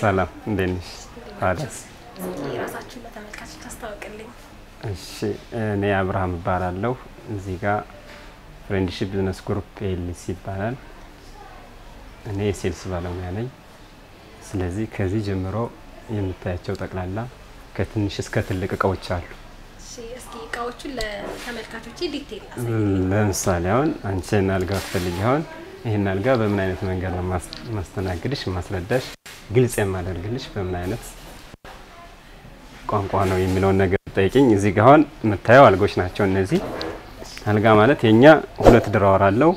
ሰላም እንዴት ነሽ? ታዲያስ? የራሳችሁን ለተመልካቾች አስታውቅልኝ። እሺ እኔ አብርሃም እባላለሁ። እዚህ ጋር ፍሬንድሺፕ ቢዝነስ ግሩፕ ኤልሲ ይባላል። እኔ የሴልስ ባለሙያ ነኝ። ስለዚህ ከዚህ ጀምሮ የምታያቸው ጠቅላላ ከትንሽ እስከ ትልቅ እቃዎች አሉ። እሺ እስኪ እቃዎቹን ለተመልካቾች ዲቴል አሳይ። ለምሳሌ አሁን አንቺን አልጋ ትፈልጊ አሁን ይህን አልጋ በምን አይነት መንገድ ነው ማስ- ማስተናግድሽ ማስረዳሽ ግልጽ የማደርግልሽ በምን አይነት ቋንቋ ነው የሚለውን ነገር ጠይቅኝ። እዚህ ጋር አሁን የምታየው አልጋዎች ናቸው። እነዚህ አልጋ ማለት የኛ ሁለት ድራወር አለው፣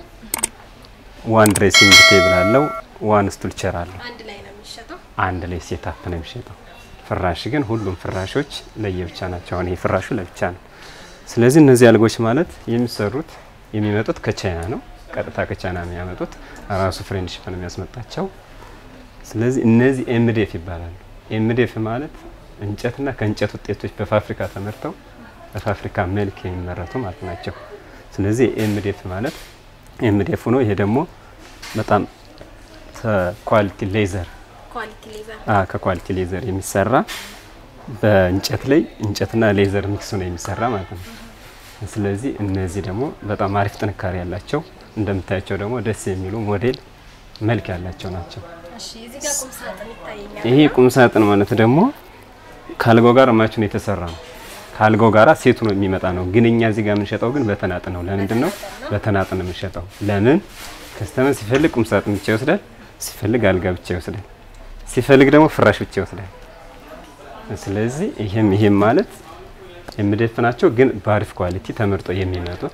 ዋን ድሬሲንግ ቴብል አለው፣ ዋን ስቱል ቸር አለው። አንድ ላይ ነው የሚሸጠው። አንድ ላይ ሴታፕ ነው የሚሸጠው። ፍራሽ ግን ሁሉም ፍራሾች ለየብቻ ናቸው። አሁን ይሄ ፍራሹ ለብቻ ነው። ስለዚህ እነዚህ አልጎች ማለት የሚሰሩት የሚመጡት ከቻይና ነው። ቀጥታ ከቻይና ነው የሚያመጡት። ራሱ ፍሬንድሺፕ ነው የሚያስመጣቸው። ስለዚህ እነዚህ ኤምዴፍ ይባላሉ። ኤምዴፍ ማለት እንጨትና ከእንጨት ውጤቶች በፋብሪካ ተመርተው በፋብሪካ መልክ የሚመረቱ ማለት ናቸው። ስለዚህ ኤምዴፍ ማለት ኤምዴፍ ነው። ይሄ ደግሞ በጣም ኳሊቲ ሌዘር ኳሊቲ ሌዘር አ ከኳሊቲ ሌዘር የሚሰራ በእንጨት ላይ እንጨትና ሌዘር ሚክስ ነው የሚሰራ ማለት ነው። ስለዚህ እነዚህ ደግሞ በጣም አሪፍ ጥንካሬ ያላቸው እንደምታያቸው ደግሞ ደስ የሚሉ ሞዴል መልክ ያላቸው ናቸው። እሺ እዚህ ጋር ቁም ሳጥን ይታየኛል። ይሄ ቁም ሳጥን ማለት ደግሞ ከአልጋው ጋር ማቹን የተሰራ ነው። ከአልጋው ጋራ ሴቱ ነው የሚመጣ ነው። ግን እኛ እዚህ ጋር የምንሸጠው ግን በተናጥ ነው። ለምንድን ነው በተናጥ ነው የምንሸጠው? ለምን ከስተመር ሲፈልግ ቁም ሳጥን ብቻ ይወስዳል፣ ሲፈልግ አልጋ ብቻ ይወስዳል፣ ሲፈልግ ደግሞ ፍራሽ ብቻ ይወስዳል። ስለዚህ ይሄም ይሄም ማለት የምደፍናቸው ግን በአሪፍ ኳሊቲ ተመርጦ የሚመጡት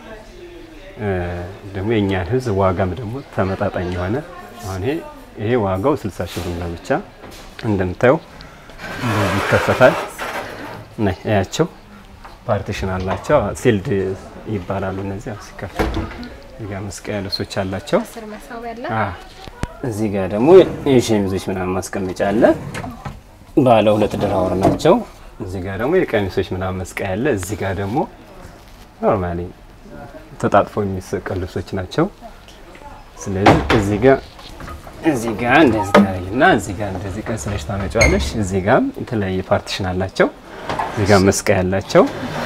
እ ደግሞ የእኛን ሕዝብ ዋጋም ደግሞ ተመጣጣኝ የሆነ አሁን ይሄ ይሄ ዋጋው 60 ሺህ ብር ነው ብቻ እንደምታየው እንደዚህ ይከፈታል። ነይ እያቸው ፓርቲሽን አላቸው ሲልድ ይባላሉ እነዚህ አዎ፣ ሲከፈቱ እዚህ ጋር መስቀያ ልብሶች አላቸው። ስር መሳቢያ አለ። አ እዚህ ጋር ደግሞ የሸሚዞች ምናምን ማስቀመጫ አለ። ባለ ሁለት ድራወር ናቸው። እዚህ ጋር ደግሞ የቀሚሶች ምናምን መስቀያ አለ። እዚህ ጋር ደግሞ ኖርማሊ ተጣጥፈው የሚሰቀሉ ልብሶች ናቸው። ስለዚህ እዚህ ጋር እዚህ ጋር እንደዚህ ታደርጊና እዚህ ጋር እንደዚህ ቀስለሽ ታመጫዋለሽ። እዚህ ጋር የተለያየ ፓርቲሽን አላቸው። እዚህ ጋር መስቀያ ያላቸው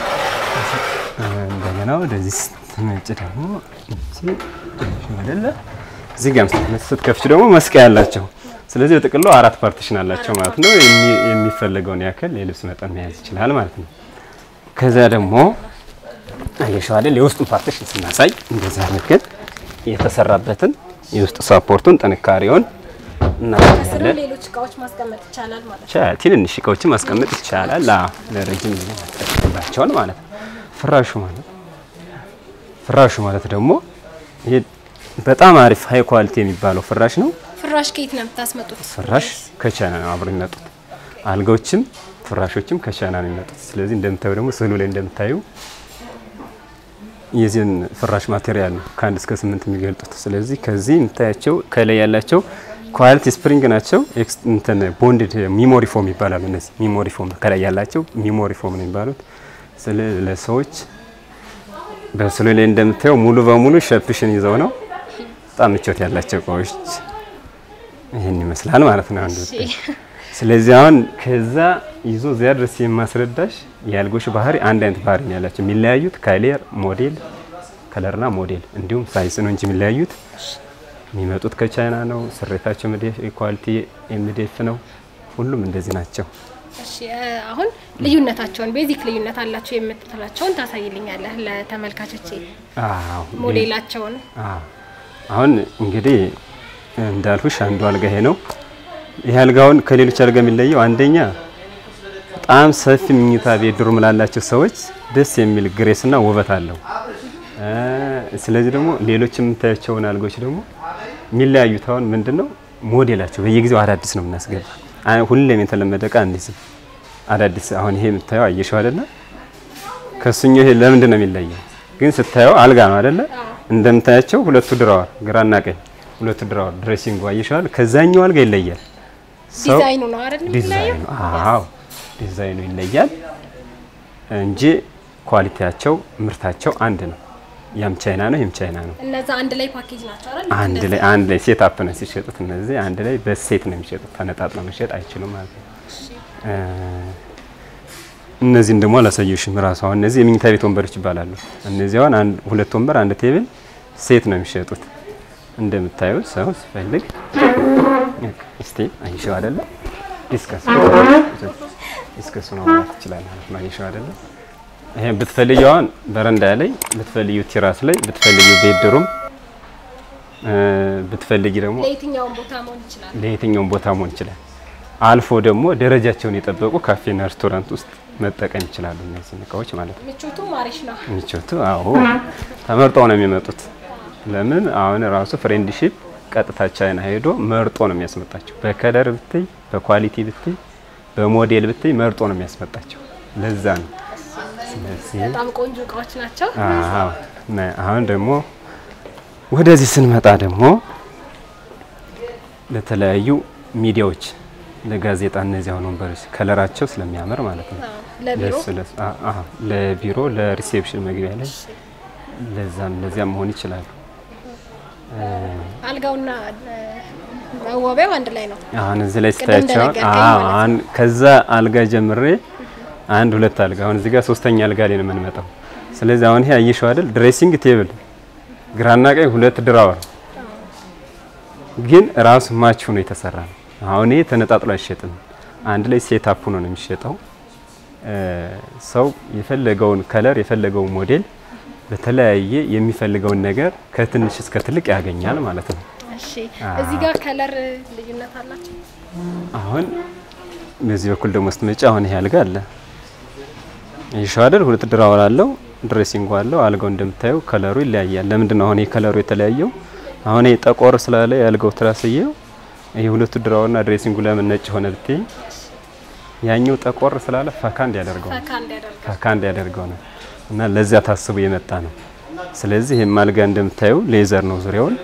እንደገና ወደዚህ ስትመጭ ደግሞ እዚህ አይደለ እዚህ ጋር ስትከፍች ደግሞ መስቀያ ያላቸው። ስለዚህ በጥቅሉ አራት ፓርቲሽን አላቸው ማለት ነው። የሚ- የሚፈለገውን ያክል የልብስ መጠን መያዝ ይችላል ማለት ነው። ከዚያ ደግሞ አየሽው አይደል የውስጡን ፓርቲሽን ስናሳይ እንደዚህ አድርገን የተሰራበትን የውስጥ ሳፖርቱን ጥንካሬውን ከስሩ እናሳያለን። ሌሎች እቃዎች ማስቀመጥ ይቻላል ማለት ነው። ቻ- ትንንሽ እቃዎችን ማስቀመጥ ይቻላል። አዎ ለረጅም ጊዜ ማስቀመጥባቸውን ማለት ነው። ፍራሹ ማለት ፍራሹ ማለት ደግሞ ይሄ በጣም አሪፍ ሀይ ኳሊቲ የሚባለው ፍራሽ ነው። ፍራሽ ከየት ነው የምታስመጡት? ፍራሽ ከቻይና ነው አብሮ የሚመጡት። አልጋዎችም ፍራሾችም ከቻይና ነው የሚመጡት። ስለዚህ እንደምታዩ ደግሞ ስዕሉ ላይ እንደምታዩ የዚህን ፍራሽ ማቴሪያል ነው ከአንድ እስከ ስምንት የሚገልጡት። ስለዚህ ከዚህ የምታያቸው ከላይ ያላቸው ኳሊቲ ስፕሪንግ ናቸው። ኤክስ እንትን ቦንድድ ሚሞሪ ፎም ይባላሉ። እነዚህ ሚሞሪ ፎም ከላይ ያላቸው ሚሞሪ ፎም ነው የሚባሉት። ስለ ለሰዎች በስዕሉ ላይ እንደምታየው ሙሉ በሙሉ ሸፕሽን ይዘው ነው በጣም ምቾት ያላቸው እቃዎች ይህን ይመስላል ማለት ነው። አንዱ እሺ ስለዚህ አሁን ከዛ ይዞ እዚያ ድረስ የማስረዳሽ የአልጎች ባህሪ አንድ አይነት ባህሪ ነው ያላቸው። የሚለያዩት ከሌር ሞዴል ከለርና ሞዴል እንዲሁም ሳይዝ ነው እንጂ የሚለያዩት የሚመጡት ከቻይና ነው። ስሬታቸው ምዴፍ ኳሊቲ ኤምዴፍ ነው። ሁሉም እንደዚህ ናቸው። እሺ እ አሁን ልዩነታቸውን ቤዚክ ልዩነት አላቸው የምትላቸውን ታሳይልኛለህ ለተመልካቾቼ አዎ ሞዴላቸውን። አዎ። አሁን እንግዲህ እንዳልኩሽ አንዱ አልጋ ይሄ ነው። ይሄ አልጋውን ከሌሎች አልጋ የሚለየው አንደኛ በጣም ሰፊ ምኝታ ቤት ዱርም ላላቸው ሰዎች ደስ የሚል ግሬስና ውበት አለው። እ ስለዚህ ደግሞ ሌሎች የምታያቸውን አልጋዎች ደግሞ የሚለያዩት አሁን ምንድነው ሞዴላቸው በየጊዜው አዳዲስ ነው የምናስገባ። አይ ሁሌም የተለመደ እቃ አንይዝም። አዳዲስ አሁን ይሄ የምታየው አየሽው አይደለ? ከሱኛው ይሄ ለምንድን ነው የሚለየው? ግን ስታየው አልጋ ነው አይደለ? እንደምታያቸው ሁለቱ ድራወር ግራና ቀኝ ሁለቱ ድራወር ድሬሲንግ አየሽዋል። ከዛኛው አልጋ ይለያል። ሰው ዲዛይኑ ነው አይደል የሚለየው? ዲዛይኑ አዎ ዲዛይኑ ይለያል እንጂ ኳሊቲያቸው ምርታቸው አንድ ነው። ያም ቻይና ነው፣ ይህም ቻይና ነው። እነዛ አንድ ላይ ፓኬጅ ናቸው አይደል? አንድ ላይ አንድ ላይ ሴት አፕ ነው ሲሸጡት። እነዚህ አንድ ላይ በሴት ነው የሚሸጡት። ተነጣጥለው መሸጥ አይችሉም ማለት ነው። እ፣ እነዚህን ደግሞ አላሳየሽም ራሱ። አሁን እነዚህ የመኝታ ቤት ወንበሮች ይባላሉ። እነዚህ አሁን አንድ ሁለት ወንበር አንድ ቴብል ሴት ነው የሚሸጡት። እንደምታዩት ሰው ሲፈልግ እስቲ አይሽው አይደለ ዲስከስ ዲስከስ ነው ማለት ይችላል ማለት ነው። አይሽው አይደለ ይሄ ብትፈልጊው አሁን በረንዳ ላይ ብትፈልጊው ቴራስ ላይ ብትፈልጊው ቤድሩም እ፣ ብትፈልጊ ደግሞ ለየትኛውም ቦታ መሆን ይችላል። ለየትኛውም ቦታ መሆን ይችላል። አልፎ ደግሞ ደረጃቸውን የጠበቁ ካፌና ሬስቶራንት ውስጥ መጠቀም ይችላሉ። እነዚህ እቃዎች ማለት ነው። ምቾቱም አሪፍ ነው። ምቾቱ አዎ ተመርጠው ነው የሚመጡት። ለምን አሁን ራሱ ፍሬንድሺፕ ቀጥታ ቻይና ሄዶ መርጦ ነው የሚያስመጣቸው። በከለር ብትይ፣ በኳሊቲ ብትይ፣ በሞዴል ብትይ መርጦ ነው የሚያስመጣቸው። ለዛ ነው። ስለዚህ በጣም ቆንጆ እቃዎች ናቸው። አዎ ነ- አሁን ደግሞ ወደዚህ ስንመጣ ደግሞ ለተለያዩ ሚዲያዎች ለጋዜጣ እነዚህ አሁን ወንበሮች ከለራቸው ስለሚያምር ማለት ነው አዎ፣ ለቢሮ ለስ- ለስ- አ- አ- ለቢሮ ለሪሴፕሽን መግቢያ ላይ ለዛም ለዚያም መሆን ይችላሉ። አልጋውና እ፣ መዋቢያው አንድ ላይ ነው። አሁን እዚህ ላይ ቅድም ስታያቸው እንደነገርከኝ አዎ ማለት ነው። አሁን ከዛ አልጋ ጀምሬ አንድ ሁለት አልጋ አሁን እዚህ ጋር ሶስተኛ አልጋ ላይ ነው የምንመጣው። ስለዚህ አሁን ይሄ አየሽው አይደል ድሬሲንግ ቴብል ግራና ቀኝ ሁለት ድራወር ግን ራሱ ማች ሆኖ የተሰራ ነው። አሁን ይሄ ተነጣጥሎ አይሸጥም። አንድ ላይ ሴት አፕ ሆኖ ነው የሚሸጠው። እ፣ ሰው የፈለገውን ከለር የፈለገውን ሞዴል በተለያየ የሚፈልገውን ነገር ከትንሽ እስከ ትልቅ ያገኛል ማለት ነው። እሺ፣ እዚህ ጋር ከለር ልዩነት አላቸው። አሁን በዚህ በኩል ደግሞ ስትመጪ አሁን ይሄ አልጋ አለ ይሻው አይደል? ሁለት ድራወር አለው፣ ድሬሲንግ አለው። አልጋው እንደምታየው ከለሩ ይለያያል። ለምንድን ነው አሁን ይሄ ከለሩ የተለያየው? አሁን ይሄ ጠቆር ስላለ የአልጋው ትራስዬው ይሄ ሁለቱ ድራወርና ድሬሲንጉ ለምን ነጭ ሆነ ብትይ፣ ያኛው ጠቆር ስላለ ፈካ እንዲያደርገው ነው ፈካ እንዲያደርግ ፈካ እንዲያደርገው ነው እና ለዚያ ታስቦ የመጣ ነው። ስለዚህ ይሄም አልጋ እንደምታየው ሌዘር ነው ዙሪያውን።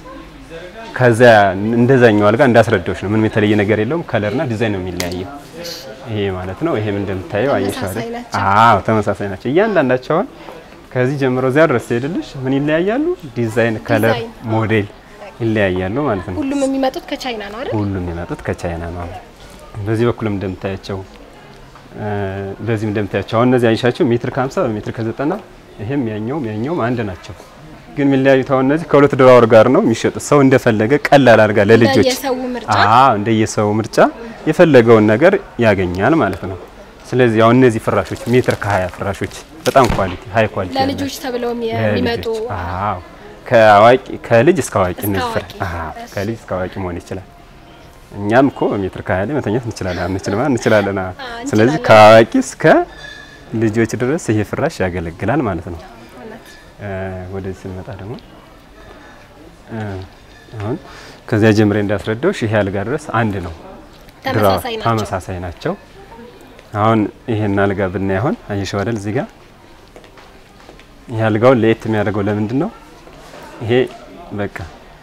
ከዚያ እንደዛኛው አልጋ እንዳስረዳዎች ነው። ምንም የተለየ ነገር የለውም። ከለርና ዲዛይን ነው የሚለያየው። ይሄ ማለት ነው። ይሄም እንደምታየው አየሽ ተመሳሳይ አይደል? ናቸው። አዎ ተመሳሳይ ናቸው። እያንዳንዳቸው አሁን ከዚህ ጀምሮ እዚያ ድረስ ሲሄድልሽ ምን ይለያያሉ? ዲዛይን፣ ከለር፣ ዲዛይን። ሞዴል ይለያያሉ ማለት ነው። ሁሉም የሚመጡት ከቻይና ነው አይደል? ሁሉም የመጡት ከቻይና ነው። በዚህ በኩልም እንደምታያቸው እ፣ በዚህም እንደምታያቸው አሁን እነዚህ አይሻቸው ሜትር ከ50 በሜትር ከ90 ይሄም ያኛውም ያኛውም አንድ ናቸው። ግን የሚለያዩት አሁን እነዚህ ከሁለት ድራወር ጋር ነው የሚሸጡት። ሰው እንደፈለገ ቀላል አድርጋ ለልጆች የሰው ምርጫ አዎ እንደየሰው ምርጫ የፈለገውን ነገር ያገኛል ማለት ነው። ስለዚህ አሁን እነዚህ ፍራሾች ሜትር ከ20 ፍራሾች በጣም ኳሊቲ ሃይ ኳሊቲ ለልጆች ተብለው የሚመጡ ለልጆች። አዎ ከአዋቂ ከልጅ እስከ አዋቂ እስከ እነዚህ ፍራ አዋቂ። አዎ ከልጅ እስከ አዋቂ መሆን ይችላል። እኛም እኮ ሜትር ከሀያ ላይ መተኛት እንችላለን አንችልም እንችላለን። አዎ። አዎ፣ ስለዚህ እንችላለን። ከአዋቂ እስከ ልጆች ድረስ ይሄ ፍራሽ ያገለግላል ማለት ነው። እውነት። እ፣ ወደዚህ ስንመጣ ደግሞ እ፣ አሁን ከዚያ ጀምሬ እንዳስረዳውሽ ይሄ አልጋ ድረስ አንድ ነው። ተመሳሳይ ናቸው። ተመሳሳይ ናቸው። አሁን ይሄን አልጋ ብናይ አሁን አየሽው አይደል እዚህ ጋር ይሄ አልጋውን ለየት የሚያደርገው ለምንድን ነው? ይሄ በቃ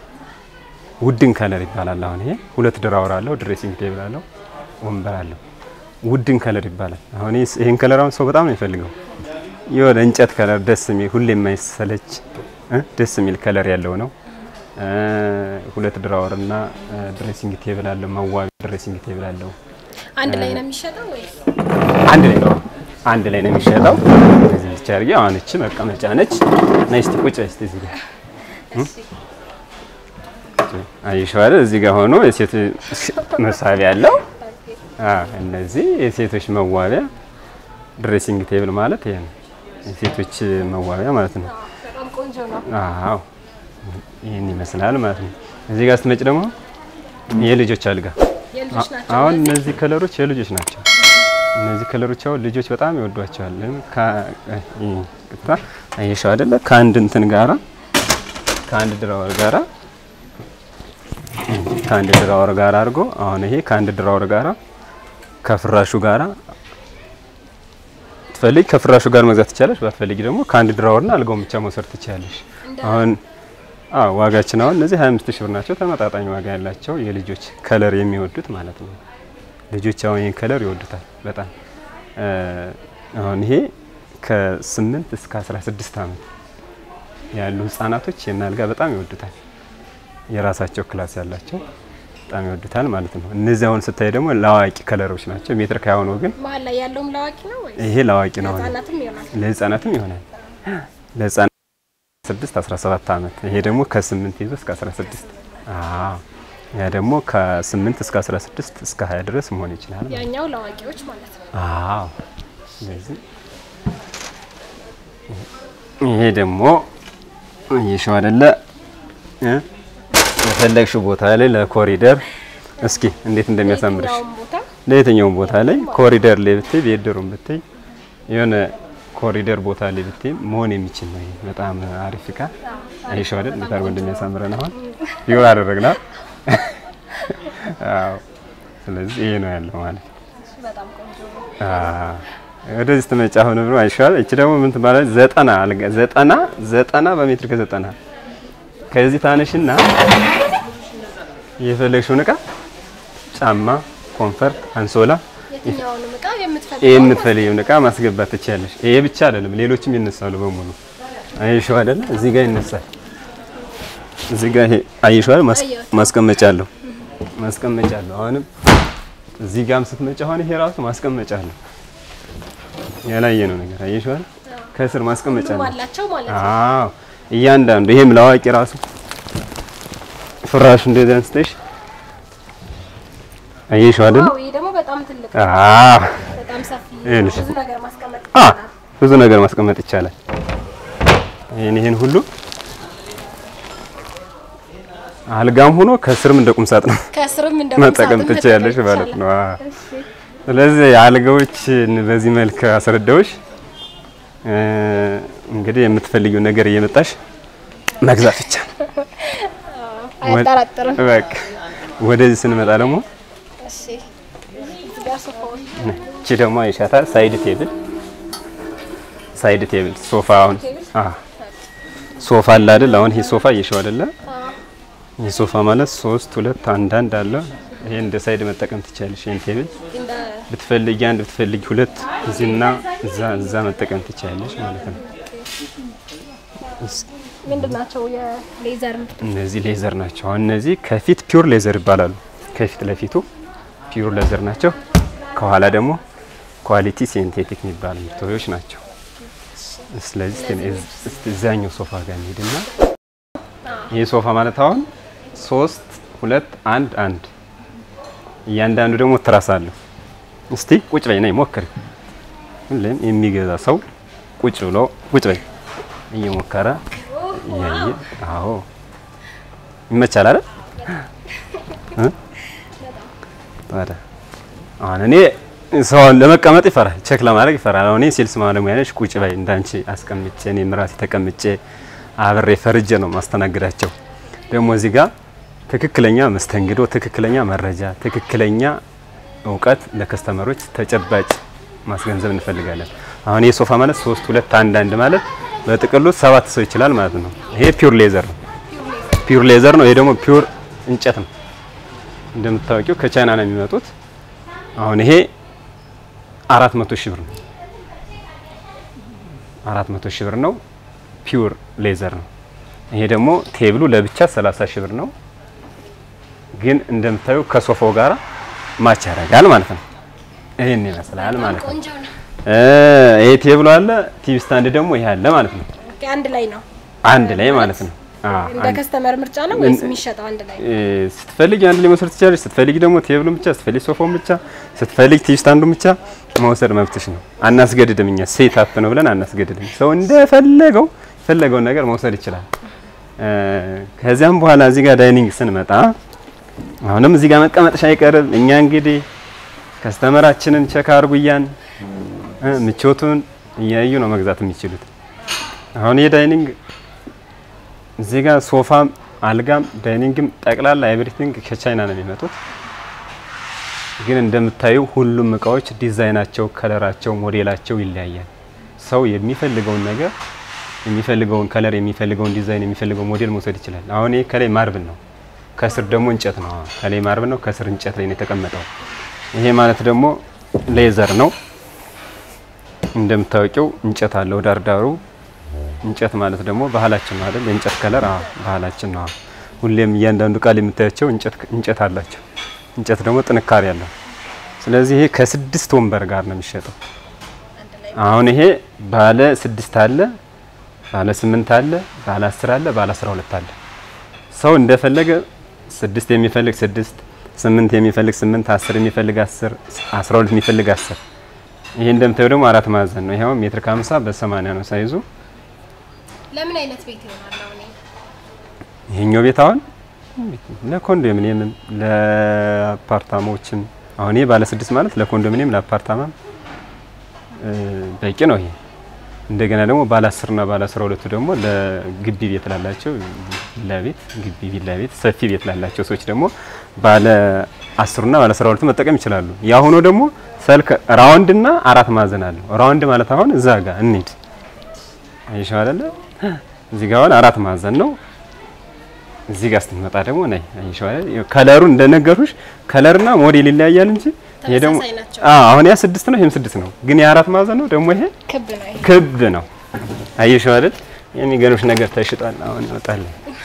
ውድን ከለር ይባላል። አሁን ይሄ ሁለት ድራወር አለው፣ ድሬሲንግ ቴብል አለው፣ ወንበር አለው። ውድን ከለር ይባላል። አሁን ይሄስ- ይሄን ከለር አሁን ሰው በጣም ነው የሚፈልገው። የሆነ እንጨት ከለር ደስ የሚል ሁሌ የማይሰለች እ ደስ የሚል ከለር ያለው ነው። እ፣ ሁለት ድራወር እና ድሬሲንግ ቴብል አለው፣ መዋቢያ ድሬሲንግ ቴብል አለው። አንድ ላይ ነው የሚሸጠው ወይስ አንድ ላይ ነው አንድ ላይ ነው የሚሸጠው። እዚህ ብቻ አድርጌ አሁን እቺ መቀመጫ ነች። ነይ እስቲ ቁጭ በይ እስቲ እዚህ ጋር አይሻው አይደል? እዚህ ጋር ሆኖ የሴት መሳቢያ አለው። አዎ እነዚህ የሴቶች መዋቢያ ድሬሲንግ ቴብል ማለት ይሄ ነው። የሴቶች መዋቢያ ማለት ነው። በጣም ቆንጆ ነው። አዎ ይህን ይመስላል ማለት ነው። እዚህ ጋር ስትመጭ ደግሞ የልጆች አልጋ የልጆች ናቸው። አሁን እነዚህ? እነዚህ ከለሮች የልጆች ናቸው። እነዚህ ከለሮች አሁን ልጆች በጣም ይወዷቸዋል። ለምን ከቅጣ አየሻው አይደለ? ከአንድ እንትን ጋራ ከአንድ ድራወር ጋራ ከአንድ ድራወር ጋራ አድርጎ አሁን ይሄ ከአንድ ድራወር ጋራ ከፍራሹ ጋራ ትፈልጊ ከፍራሹ ጋር መግዛት ትችላለሽ። ባትፈልጊ ደግሞ ከአንድ ድራወርና አልጋውን ብቻ መውሰድ ትችላለሽ። አሁን አዎ ዋጋችን አሁን እነዚህ 25 ሺህ ብር ናቸው። ተመጣጣኝ ዋጋ ያላቸው የልጆች ከለር የሚወዱት ማለት ነው። ልጆች አሁን ይህን ከለር ይወዱታል በጣም እ፣ አሁን ይሄ ከ8 እስከ 16 ዓመት ያሉ ህጻናቶች ይህን አልጋ በጣም ይወዱታል። የራሳቸው ክላስ ያላቸው በጣም ይወዱታል ማለት ነው። እነዚህ አሁን ስታይ ደግሞ ለአዋቂ ከለሮች ናቸው። ሜትር ከሀያ ሆነው ግን መሀል ላይ ያለውም ለአዋቂ ነው ወይስ ይሄ ለአዋቂ ነው። ህጻናትም ይሆናል? ለህፃናትም ይሆናል። ለህፃናት 6 17 ዓመት ይሄ ደግሞ ከ8 ይዞ እስከ 16 አዎ ያ ደግሞ ከ8 እስከ 16 እስከ 20 ድረስ መሆን ይችላል። ያኛው ለአዋቂዎች ማለት ነው። አዎ ስለዚህ ይሄ ደግሞ ይሽው አይደለ እ የፈለግሽው ቦታ ላይ ለኮሪደር እስኪ እንዴት እንደሚያሳምርሽ የትኛውም ቦታ ለየትኛውም ቦታ ላይ ኮሪደር ላይ ብትይ ቤድሩም ብትይ የሆነ ኮሪደር ቦታ ላይ ብትይ መሆን የሚችል ነው። ይሄ በጣም አሪፍ እቃ አይሻው አይደል? እንዴት አድርጎ እንደሚያሳምረን አሁን ይሁን አደረግና አዎ። ስለዚህ ይሄ ነው ያለው ማለት ነው። እሱ በጣም ቆንጆ ነው። አዎ። ወደዚህ ስትመጪ አሁን ብሎ አይሻል። እቺ ደግሞ ምን ትባላለች? ዘጠና አልጋ ዘጠና ዘጠና በሜትር ከዘጠና ከዚህ ታነሽና የፈለግሽውን እቃ ጫማ፣ ኮንፈርት፣ አንሶላ የትኛውንም እቃ የምትፈልገው የምትፈልጊውን እቃ ማስገባት ትችያለሽ። ይሄ ብቻ አይደለም፣ ሌሎችም ይነሳሉ በሙሉ አይሽው አይደለ? እዚህ ጋር ይነሳል። እዚህ ጋር ይሄ አይሽው አይደል? ማስ- አየሁት። ማስቀመጫ አለው ማስቀመጫ አለው። አሁንም እዚህ ጋርም ስትመጪ አሁን ይሄ ራሱ ማስቀመጫ አለው። ያላየ ነው ነገር አይሽው አይደል? ከስር ማስቀመጫ ሁሉም አለው። አላቸው ማለት ነው። አዎ እያንዳንዱ ይሄም ለአዋቂ ራሱ ፍራሹ እንደዚህ አንስተሽ አየሽው አይደል? ዋው ይሄ ደግሞ በጣም ትልቅ ነው። አዎ በጣም ሰፊ ይኸውልሽ። ብዙ ነገር ማስቀመጥ አ ይቻላል። ብዙ ነገር ማስቀመጥ ይቻላል። ይሄን ይሄን ሁሉ አልጋም ሆኖ ከስርም እንደ ቁም ሳጥን ከስርም እንደ መጠቀም ቁምሳጥን ትችያለሽ መጠቀም ማለት ነው። ይቻላል። አዎ። እሺ። ስለዚህ አልጋዎችን በዚህ መልክ አስረዳዎች እ እንግዲህ የምትፈልጊው ነገር እየመጣሽ መግዛት ብቻ ነው። አያጠራጥርም። በቃ ወደዚህ ስንመጣ ደግሞ እሺ እዚህ ጋር ሶፋዎች እቺ ደግሞ አይሻታል ሳይድ ቴብል ሳይድ ቴብል ሶፋ አሁን አ ሶፋ አለ አይደል? አሁን ይሄ ሶፋ እየሸው አይደለ? ይህ ሶፋ ማለት ሶስት ሁለት አንድ አንድ አለ። ይሄን እንደ ሳይድ መጠቀም ትችላለሽ። ይሄን ቴብል እንደ ብትፈልጊ አንድ ብትፈልጊ ሁለት እዚህና እዛ እዛ መጠቀም ትችላለሽ ማለት ነው። ምንድን ናቸው የሌዘር ምርቶች? እነዚህ ሌዘር ናቸው። አሁን እነዚህ ከፊት ፒውር ሌዘር ይባላሉ። ከፊት ለፊቱ ፒውር ሌዘር ናቸው። ከኋላ ደግሞ ኳሊቲ ሲንቴቲክ የሚባሉ ምርቶች ናቸው። ስለዚህ እስቲ እስቲ እዛኛው ሶፋ ጋር እንሂድና ይህ ሶፋ ማለት አሁን ሶስት ሁለት አንድ አንድ እያንዳንዱ ደግሞ ትራስ አለው። እስቲ ቁጭ በይ ነይ ሞክሪ። ሁሌም የሚገዛ ሰው ቁጭ ብሎ ቁጭ በይ እየሞከረ እያየ አዎ ይመቻል አይደል? እ? ታዲያ አሁን እኔ ሰውን ለመቀመጥ ይፈራል፣ ቼክ ለማድረግ ይፈራል። አሁን እኔ ሴልስ ባለሙያ ነሽ፣ ቁጭ በይ እንዳንቺ አስቀምጬ እኔም ራሴ ተቀምጬ አብሬ ፈርጄ ነው ማስተናግዳቸው። ደግሞ እዚህ ጋር ትክክለኛ መስተንግዶ፣ ትክክለኛ መረጃ፣ ትክክለኛ እውቀት ለከስተመሮች ተጨባጭ ማስገንዘብ እንፈልጋለን። አሁን ይህ ሶፋ ማለት ሶስት ሁለት አንድ አንድ ማለት በጥቅሉ ሰባት ሰው ይችላል ማለት ነው። ይሄ ፒውር ሌዘር ነው። ፒውር ሌዘር ነው። ይሄ ደግሞ ፒውር እንጨት ነው። እንደምታወቂው ከቻይና ነው የሚመጡት። አሁን ይሄ አራት መቶ ሺህ ብር ነው። አራት መቶ ሺህ ብር ነው። ፒውር ሌዘር ነው። ይሄ ደግሞ ቴብሉ ለብቻ 30 ሺህ ብር ነው። ግን እንደምታዩ ከሶፋው ጋራ ማች ያደርጋል ማለት ነው። ይሄን ይመስላል ማለት ነው። ቆንጆ ነው። እ ይሄ ቴብሉ አለ፣ ቲቪ ስታንድ ደግሞ ይሄ አለ ማለት ነው። ኦኬ፣ አንድ ላይ ነው። አንድ ላይ ማለት ነው። አዎ እንደ ከስተመር ምርጫ ነው ወይስ የሚሸጠው አንድ ላይ? እ ስትፈልጊ አንድ ላይ መውሰድ ትችላለሽ። ስትፈልጊ ደግሞ ቴብሉን ብቻ፣ ስትፈልጊ ሶፋውን ብቻ፣ ስትፈልጊ ቲቪ ስታንዱን ብቻ መውሰድ መብትሽ ነው። አናስገድድም። እኛ ሴት አፕ ነው ብለን አናስገድድም። ሰው እንደፈለገው የፈለገውን ነገር መውሰድ ይችላል። እ ከዚያም በኋላ እዚህ ጋር ዳይኒንግ ስንመጣ አሁንም እዚህ ጋር መቀመጥሽ አይቀርም። እኛ እንግዲህ ከስተመራችንን ቸክ አድርጉ እያን እ ምቾቱን እያዩ ነው መግዛት የሚችሉት። አሁን የዳይኒንግ እዚህ ጋር ሶፋም አልጋም ዳይኒንግም ጠቅላላ ኤቭሪቲንግ ከቻይና ነው የሚመጡት። ግን እንደምታዩ ሁሉም እቃዎች ዲዛይናቸው፣ ከለራቸው፣ ሞዴላቸው ይለያያል። ሰው የሚፈልገውን ነገር የሚፈልገውን ከለር፣ የሚፈልገውን ዲዛይን፣ የሚፈልገውን ሞዴል መውሰድ ይችላል። አሁን ይሄ ከላይ ማርብል ነው፣ ከስር ደግሞ እንጨት ነው። ከላይ ማርብል ነው፣ ከስር እንጨት ላይ ነው የተቀመጠው። ይሄ ማለት ደግሞ ሌዘር ነው። እንደምታወቂው እንጨት አለው ዳርዳሩ እንጨት ማለት ደግሞ ባህላችን ነው አይደል? የእንጨት ከለር አዎ፣ ባህላችን ነው። አዎ። ሁሌም እያንዳንዱ ቃል የምታያቸው እንጨት እንጨት አላቸው። እንጨት ደግሞ ጥንካሬ አለው። ስለዚህ ይሄ ከስድስት ወንበር ጋር ነው የሚሸጠው። አሁን ይሄ ባለ ስድስት አለ፣ ባለ ስምንት አለ፣ ባለ አስር አለ፣ ባለ አስራ ሁለት አለ። ሰው እንደፈለገ ስድስት የሚፈልግ ስድስት፣ ስምንት የሚፈልግ ስምንት፣ አስር የሚፈልግ አስር፣ አስራ ሁለት የሚፈልግ አስር። ይሄ እንደምታየው ደግሞ አራት ማዕዘን ነው። ይሄው ሜትር ከሀምሳ በሰማንያ ነው ሳይዙ። ለምን አይነት ቤት ይሆናል አሁን ይሄ? ይሄኛው ቤት አሁን ለኮንዶሚኒየምም ለአፓርታማዎችም አሁን ይሄ ባለ ስድስት ማለት ለኮንዶሚኒየም ለአፓርታማም እ በቂ ነው። ይሄ እንደገና ደግሞ ባለ አስር እና ባለ አስራ ሁለቱ ደግሞ ለግቢ ቤት ላላቸው ቪላ ቤት ግቢ ቪላ ቤት ሰፊ ቤት ላላቸው ሰዎች ደግሞ ባለ አስሩና ባለ አስራ ሁለቱ መጠቀም ይችላሉ። የአሁኑ ደግሞ ሰልክ ራውንድ እና አራት ማዕዘን አለው። ራውንድ ማለት አሁን እዛ ጋር እንሂድ አይሻው አይደለ? እዚህ ጋር አሁን አራት ማዕዘን ነው። እዚህ ጋር ስትመጣ ደግሞ ነይ አይሻው አይደል? ከለሩ እንደነገሩሽ ከለርና ሞዴል ይለያያል እንጂ ይሄ ደግሞ ተመሳሳይ ናቸው። አዎ አሁን ያ ስድስት ነው፣ ይሄም ስድስት ነው። ግን የአራት ማዕዘን ነው ደግሞ ይሄ ክብ ነው ይሄ። ክብ ነው። አየሽው አይደል? የሚገርምሽ ነገር ተሽጧል። አሁን ይወጣል።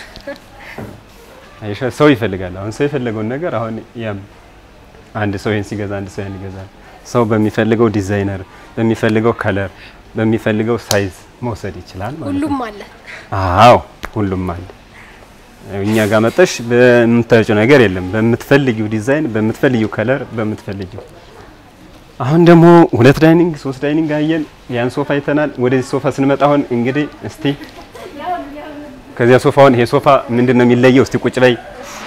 አየሽው ሰው ይፈልጋል። አሁን ሰው የፈለገውን ነገር አሁን ያም አንድ ሰው ይሄን ሲገዛ አንድ ሰው ያን ይገዛል። ሰው በሚፈልገው ዲዛይነር፣ በሚፈልገው ከለር፣ በሚፈልገው ሳይዝ መውሰድ ይችላል ማለት ነው። ሁሉም አለ። አዎ ሁሉም አለ። እኛ ጋር መጠሽ በምታጭው ነገር የለም። በምትፈልጊው ዲዛይን፣ በምትፈልጊው ከለር፣ በምትፈልጊው አሁን ደግሞ ሁለት ዳይኒንግ ሶስት ዳይኒንግ አየን። ያን ሶፋ አይተናል። ወደዚህ ሶፋ ስንመጣ አሁን እንግዲህ እስቲ ከዚያ ሶፋውን ይሄ ሶፋ ምንድን ነው የሚለየው? እስቲ ቁጭ በይ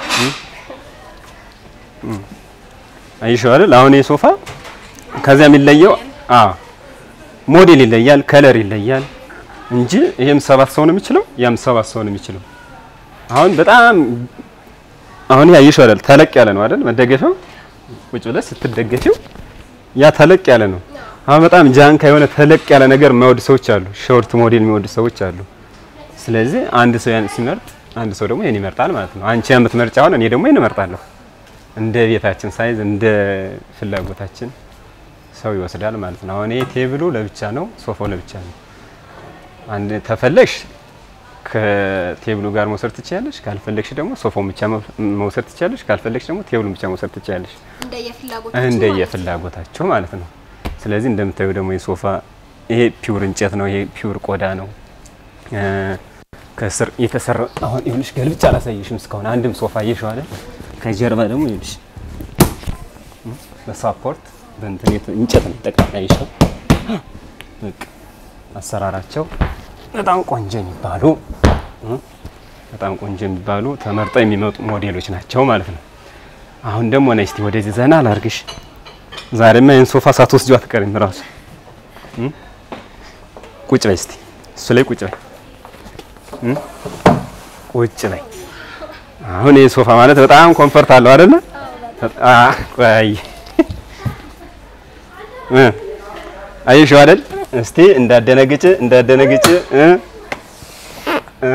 አይሽው አይደል? አሁን ይሄ ሶፋ ከዚያ የሚለየው አዎ ሞዴል ይለያል፣ ከለር ይለያል እንጂ ይሄም ሰባት ሰው ነው የሚችለው፣ ያም ሰባት ሰው ነው የሚችለው። አሁን በጣም አሁን ያየሽው አይደል? ተለቅ ያለ ነው አይደል? መደገፊያው ቁጭ ብለሽ ስትደገፊው ያ ተለቅ ያለ ነው። አሁን በጣም ጃንካ የሆነ ተለቅ ያለ ነገር የማይወዱ ሰዎች አሉ፣ ሾርት ሞዴል የሚወዱ ሰዎች አሉ። ስለዚህ አንድ ሰው ያን ሲመርጥ፣ አንድ ሰው ደግሞ ይሄን ይመርጣል ማለት ነው። አንቺ የምትመርጪ አሁን እኔ ደግሞ ይሄን እመርጣለሁ። እንደ ቤታችን ሳይዝ እንደ ፍላጎታችን ሰው ይወስዳል ማለት ነው። አሁን ይሄ ቴብሉ ለብቻ ነው፣ ሶፋው ለብቻ ነው። አንድ ተፈለግሽ ከቴብሉ ጋር መውሰድ ትችያለሽ፣ ካልፈለግሽ ደግሞ ሶፋውን ብቻ መውሰድ ትችያለሽ፣ ካልፈለግሽ ደግሞ ቴብሉን ብቻ መውሰድ ትችያለሽ። እንደየፍላጎታችሁ እንደ ማለት ነው። የፍላጎታቸው ማለት ነው። ስለዚህ እንደምታዩ ደግሞ የሶፋ ይሄ ፒውር እንጨት ነው። ይሄ ፒውር ቆዳ ነው። እ ከስር የተሰራ አሁን ይኸውልሽ ገልብቻ አላሳየሽም እስካሁን አንድም ሶፋ አየሽው አይደል? ከጀርባ ደግሞ ይኸውልሽ በሳፖርት በእንትን የተ- እንጨት ነው ጠቅላላ አየሽው። በቃ አሰራራቸው በጣም ቆንጆ የሚባሉ እ በጣም ቆንጆ የሚባሉ ተመርጠው የሚመጡ ሞዴሎች ናቸው ማለት ነው። አሁን ደግሞ ነይ እስቲ ወደዚህ ዘና ላርግሽ። ዛሬማ ይሄን ሶፋ ሳትወስጂው አትቀሪም እራሱ እ ቁጭ በይ እስቲ እሱ ላይ ቁጭ በይ እ ቁጭ በይ። አሁን ይሄ ሶፋ ማለት በጣም ኮምፈርት አለው አይደለ? አ ቆይ እ አየሽው አይደል? እስቲ እንዳደነግጭ እንዳደነግጭ እ እ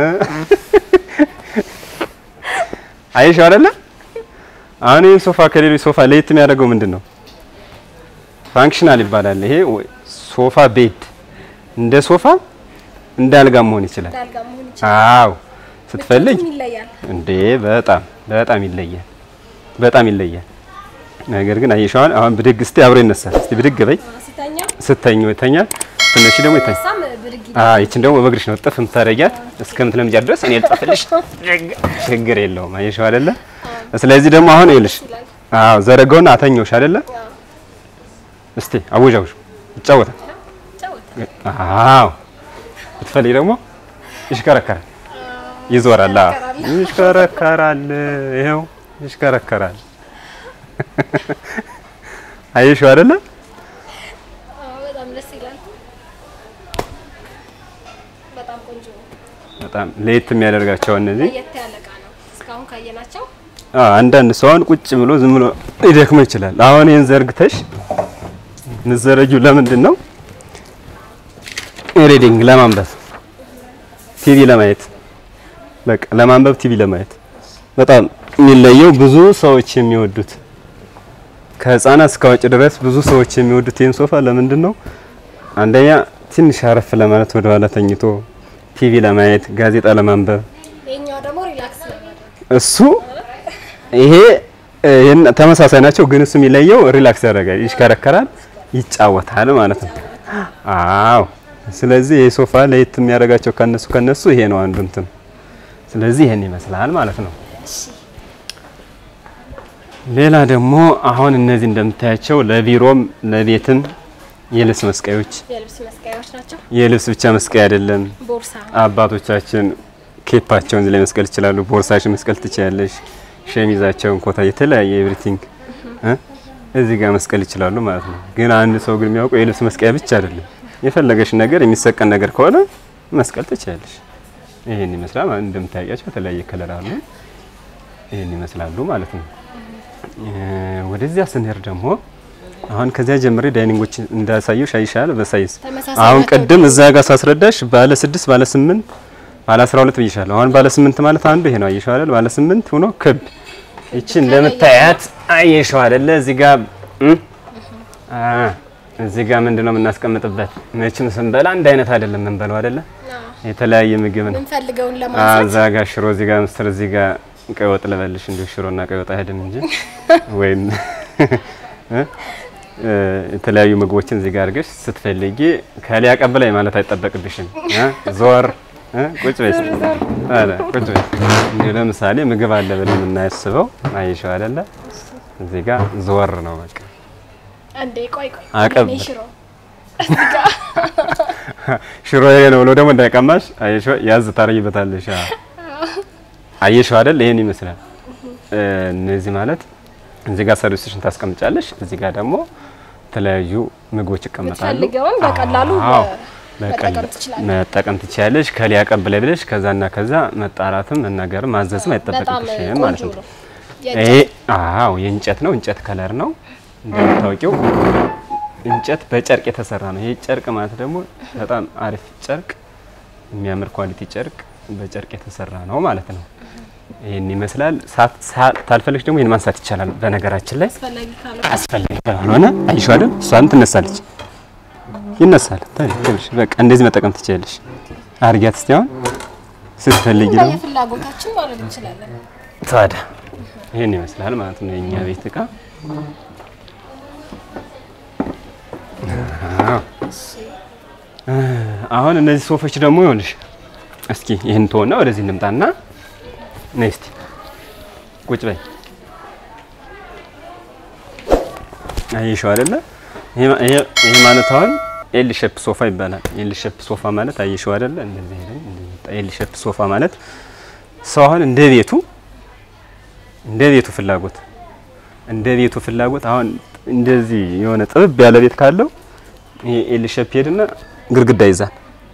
አየሽው አይደለ? አሁን ይህን ሶፋ ከሌሎች ሶፋ ለየት የሚያደርገው ምንድን ነው? ፋንክሽናል ይባላል። ይሄ ወይ ሶፋ ቤድ እንደ ሶፋ እንደ አልጋ መሆን ይችላል። ዳልጋ መሆን ይችላል። አዎ ስትፈልግ ምቾቱም ይለያል። እንዴ በጣም በጣም ይለያል፣ በጣም ይለያል። ነገር ግን አየሽዋል። አሁን ብድግ እስቲ አብሮ ይነሳል። እስቲ ብድግ በይ። ሲተኛ ስተኝ ይተኛል፣ ስትነሺ ደግሞ ይተኛል። ሳም ብድግ አዎ ይችን ደግሞ በእግርሽ ነው ጥፍ የምታደርጊያት እስከምትለምጃት ድረስ እኔ ልጥፍልሽ፣ ችግር የለውም። አየሽው አይደለ? ስለዚህ ደግሞ አሁን ይኸውልሽ፣ አዎ ዘረጋውና አተኛውሽ አይደለ? እስቲ አወጃውሽ ይጫወታል። ይጫወታል። አዎ ብትፈልጊ ደግሞ ይሽከረከራል፣ ይዞራል። አዎ ይሽከረከራል፣ ይኸው ይሽከረከራል። አየሽው አይደለ? አዎ፣ በጣም ደስ ይላል። በጣም ቆንጆ ነው። በጣም ለየት የሚያደርጋቸው እነዚህ ለየት ያለ እቃ ነው። እስካሁን ካየናቸው አዎ አንዳንድ ሰው አሁን ቁጭ ብሎ ዝም ብሎ ሊደክመው ይችላል። አሁን ይሄን ዘርግተሽ ምዘረጊው ለምንድን ነው? ሪዲንግ ለማንበብ ቲቪ ለማየት በቃ ለማንበብ ቲቪ ለማየት በጣም የሚለየው ብዙ ሰዎች የሚወዱት ከህፃናት እስከ አዋቂ ድረስ ብዙ ሰዎች የሚወዱት ይህን ሶፋ ለምንድን ነው? አንደኛ ትንሽ አረፍ ለማለት ወደ ኋላ ተኝቶ ቲቪ ለማየት ጋዜጣ ለማንበብ ይሄኛው ደግሞ ሪላክስ ለማድረግ እሱ ይሄ እ፣ የነ- ተመሳሳይ ናቸው፣ ግን እሱ የሚለየው ሪላክስ ያደርጋል፣ ይሽከረከራል፣ ይጫወታል ማለት ነው። አዎ። ስለዚህ ይሄ ሶፋ ለየት የሚያደርጋቸው ከነሱ ከነሱ ይሄ ነው አንዱ እንትን። ስለዚህ ይሄን ይመስላል ማለት ነው። ሌላ ደግሞ አሁን እነዚህ እንደምታያቸው ለቢሮም ለቤትም የልብስ መስቀዮች የልብስ መስቀያዎች ናቸው። የልብስ ብቻ መስቀያ አይደለም። ቦርሳ አባቶቻችን ኬፓቸውን እዚህ ላይ መስቀል ይችላሉ። ቦርሳሽን መስቀል ትችያለሽ። ሸሚዛቸውን፣ ኮታ፣ የተለያየ ኤቭሪቲንግ እ እዚህ ጋር መስቀል ይችላሉ ማለት ነው። ግን አንድ ሰው ግን የሚያውቀው የልብስ መስቀያ ብቻ አይደለም። የፈለገሽ ነገር የሚሰቀል ነገር ከሆነ መስቀል ትችያለሽ። ይሄን ይመስላል ማለት እንደምታያቸው የተለያየ ከለር አሉ። ይሄን ይመስላሉ ማለት ነው። እ ወደዚያ ስንሄድ ደግሞ አሁን ከዚያ ጀምሬ ዳይኒንጎች እንዳሳየው አይሻል በሳይዝ ተመሳሳይ አሁን ናቸው ቅድም እዛ ጋር ሳስረዳሽ ባለ ስድስት ባለ ስምንት ባለ አስራ ሁለት ብይሻለሁ። አሁን ባለ ስምንት ማለት አንዱ ይሄ ነው። አየሽው አይደል? ባለ ስምንት ሆኖ ክብ ይቺ እንደምታያት አየሽው አይደለ? እዚህ ጋር እም? አ እዚህ ጋር ምንድነው የምናስቀምጥበት? መቼም ስንበላ አንድ አይነት አይደለም የምንበላው አይደለ? የተለያየ ምግብ ነው። የምንፈልገውን አ ለማንሳት እዛ ጋር ሽሮ፣ እዚህ ጋር ምስር፣ እዚህ ጋር ቀይ ወጥ ልበልሽ። እንዲሁ ሽሮና ቀይ ወጥ አይሄድም እንጂ ወይም እ? እ፣ የተለያዩ ምግቦችን እዚህ ጋር አድርገሽ ስትፈልጊ ከሊ አቀብላይ ማለት አይጠበቅብሽም። እ? ዞር እ? ቁጭ በይ አለ ቁጭ በይ። እንዲሁ ለምሳሌ ምግብ አለ ብለን የምናስበው አየሽው አይደለ? እዚህ ጋር ዞር ነው በቃ አንዴ ቆይ ቆይ አቀብ- እኔ ሽሮ ሽሮ ይሄ ነው ብሎ ደግሞ እንዳይቀማሽ አየሽው ያዝ ታረጊበታለሽ። አ አየሽው አይደል? ይሄን ይመስላል። እ፣ እነዚህ ማለት እዚህ ጋር ሰርቪስሽን ታስቀምጫለሽ። እዚህ ጋር ደግሞ የተለያዩ ምግቦች ይቀመጣሉ። የምትፈልገውን በቀላሉ አዎ፣ መጠቀም በቀላሉ ትችላለሽ። መጠቀም ትችያለሽ። ከሊ አቀብላይ ብለሽ ከዛና ከዛ መጣራትም መናገርም ማዘዝም በጣም አይጠበቅብሽም ማለት ቆንጆ ነው። ነው። ይሄ አዎ የእንጨት ነው። እንጨት ከለር ነው እንደምታውቂው እንጨት በጨርቅ የተሰራ ነው። ይሄ ጨርቅ ማለት ደግሞ በጣም አሪፍ ጨርቅ፣ የሚያምር ኳሊቲ ጨርቅ በጨርቅ የተሰራ ነው ማለት ነው። ይህን ይመስላል። ሳት ሳ- ታልፈልግሽ ደግሞ ይህን ማንሳት ይቻላል። በነገራችን ላይ አስፈላጊ ካለ አስፈላጊ ካልሆነ አይሽው አይደል እሷን ትነሳለች፣ ይነሳል። ታዲያ ትንሽ በቃ እንደዚህ መጠቀም ትችላለሽ። አርጊያት እስቲ አሁን ስትፈልጊ ደግሞ የፍላጎታችን ማለት እንችላለን። ታዲያ ይህን ይመስላል ማለት ነው የኛ ቤት እቃ። አዎ። አሁን እነዚህ ሶፎች ደግሞ ይኸውልሽ፣ እስኪ ይህን ተወና ወደዚህ እንምጣና ነይ እስቲ ቁጭ በይ። አየሽው አይደለ? ይሄ ማ- ይሄ ይሄ ማለት አሁን ኤል ሼፕ ሶፋ ይባላል። ኤል ሼፕ ሶፋ ማለት አየሽው አይደለ? እንደዚህ አይደል? እንደዚህ ኤል ሼፕ ሶፋ ማለት ሰው አሁን እንደ ቤቱ እንደ ቤቱ ፍላጎት እንደ ቤቱ ፍላጎት አሁን እንደዚህ የሆነ ጥብብ ያለ ቤት ካለው ይሄ ኤል ሼፕ ሄድና ግድግዳ ይዛል።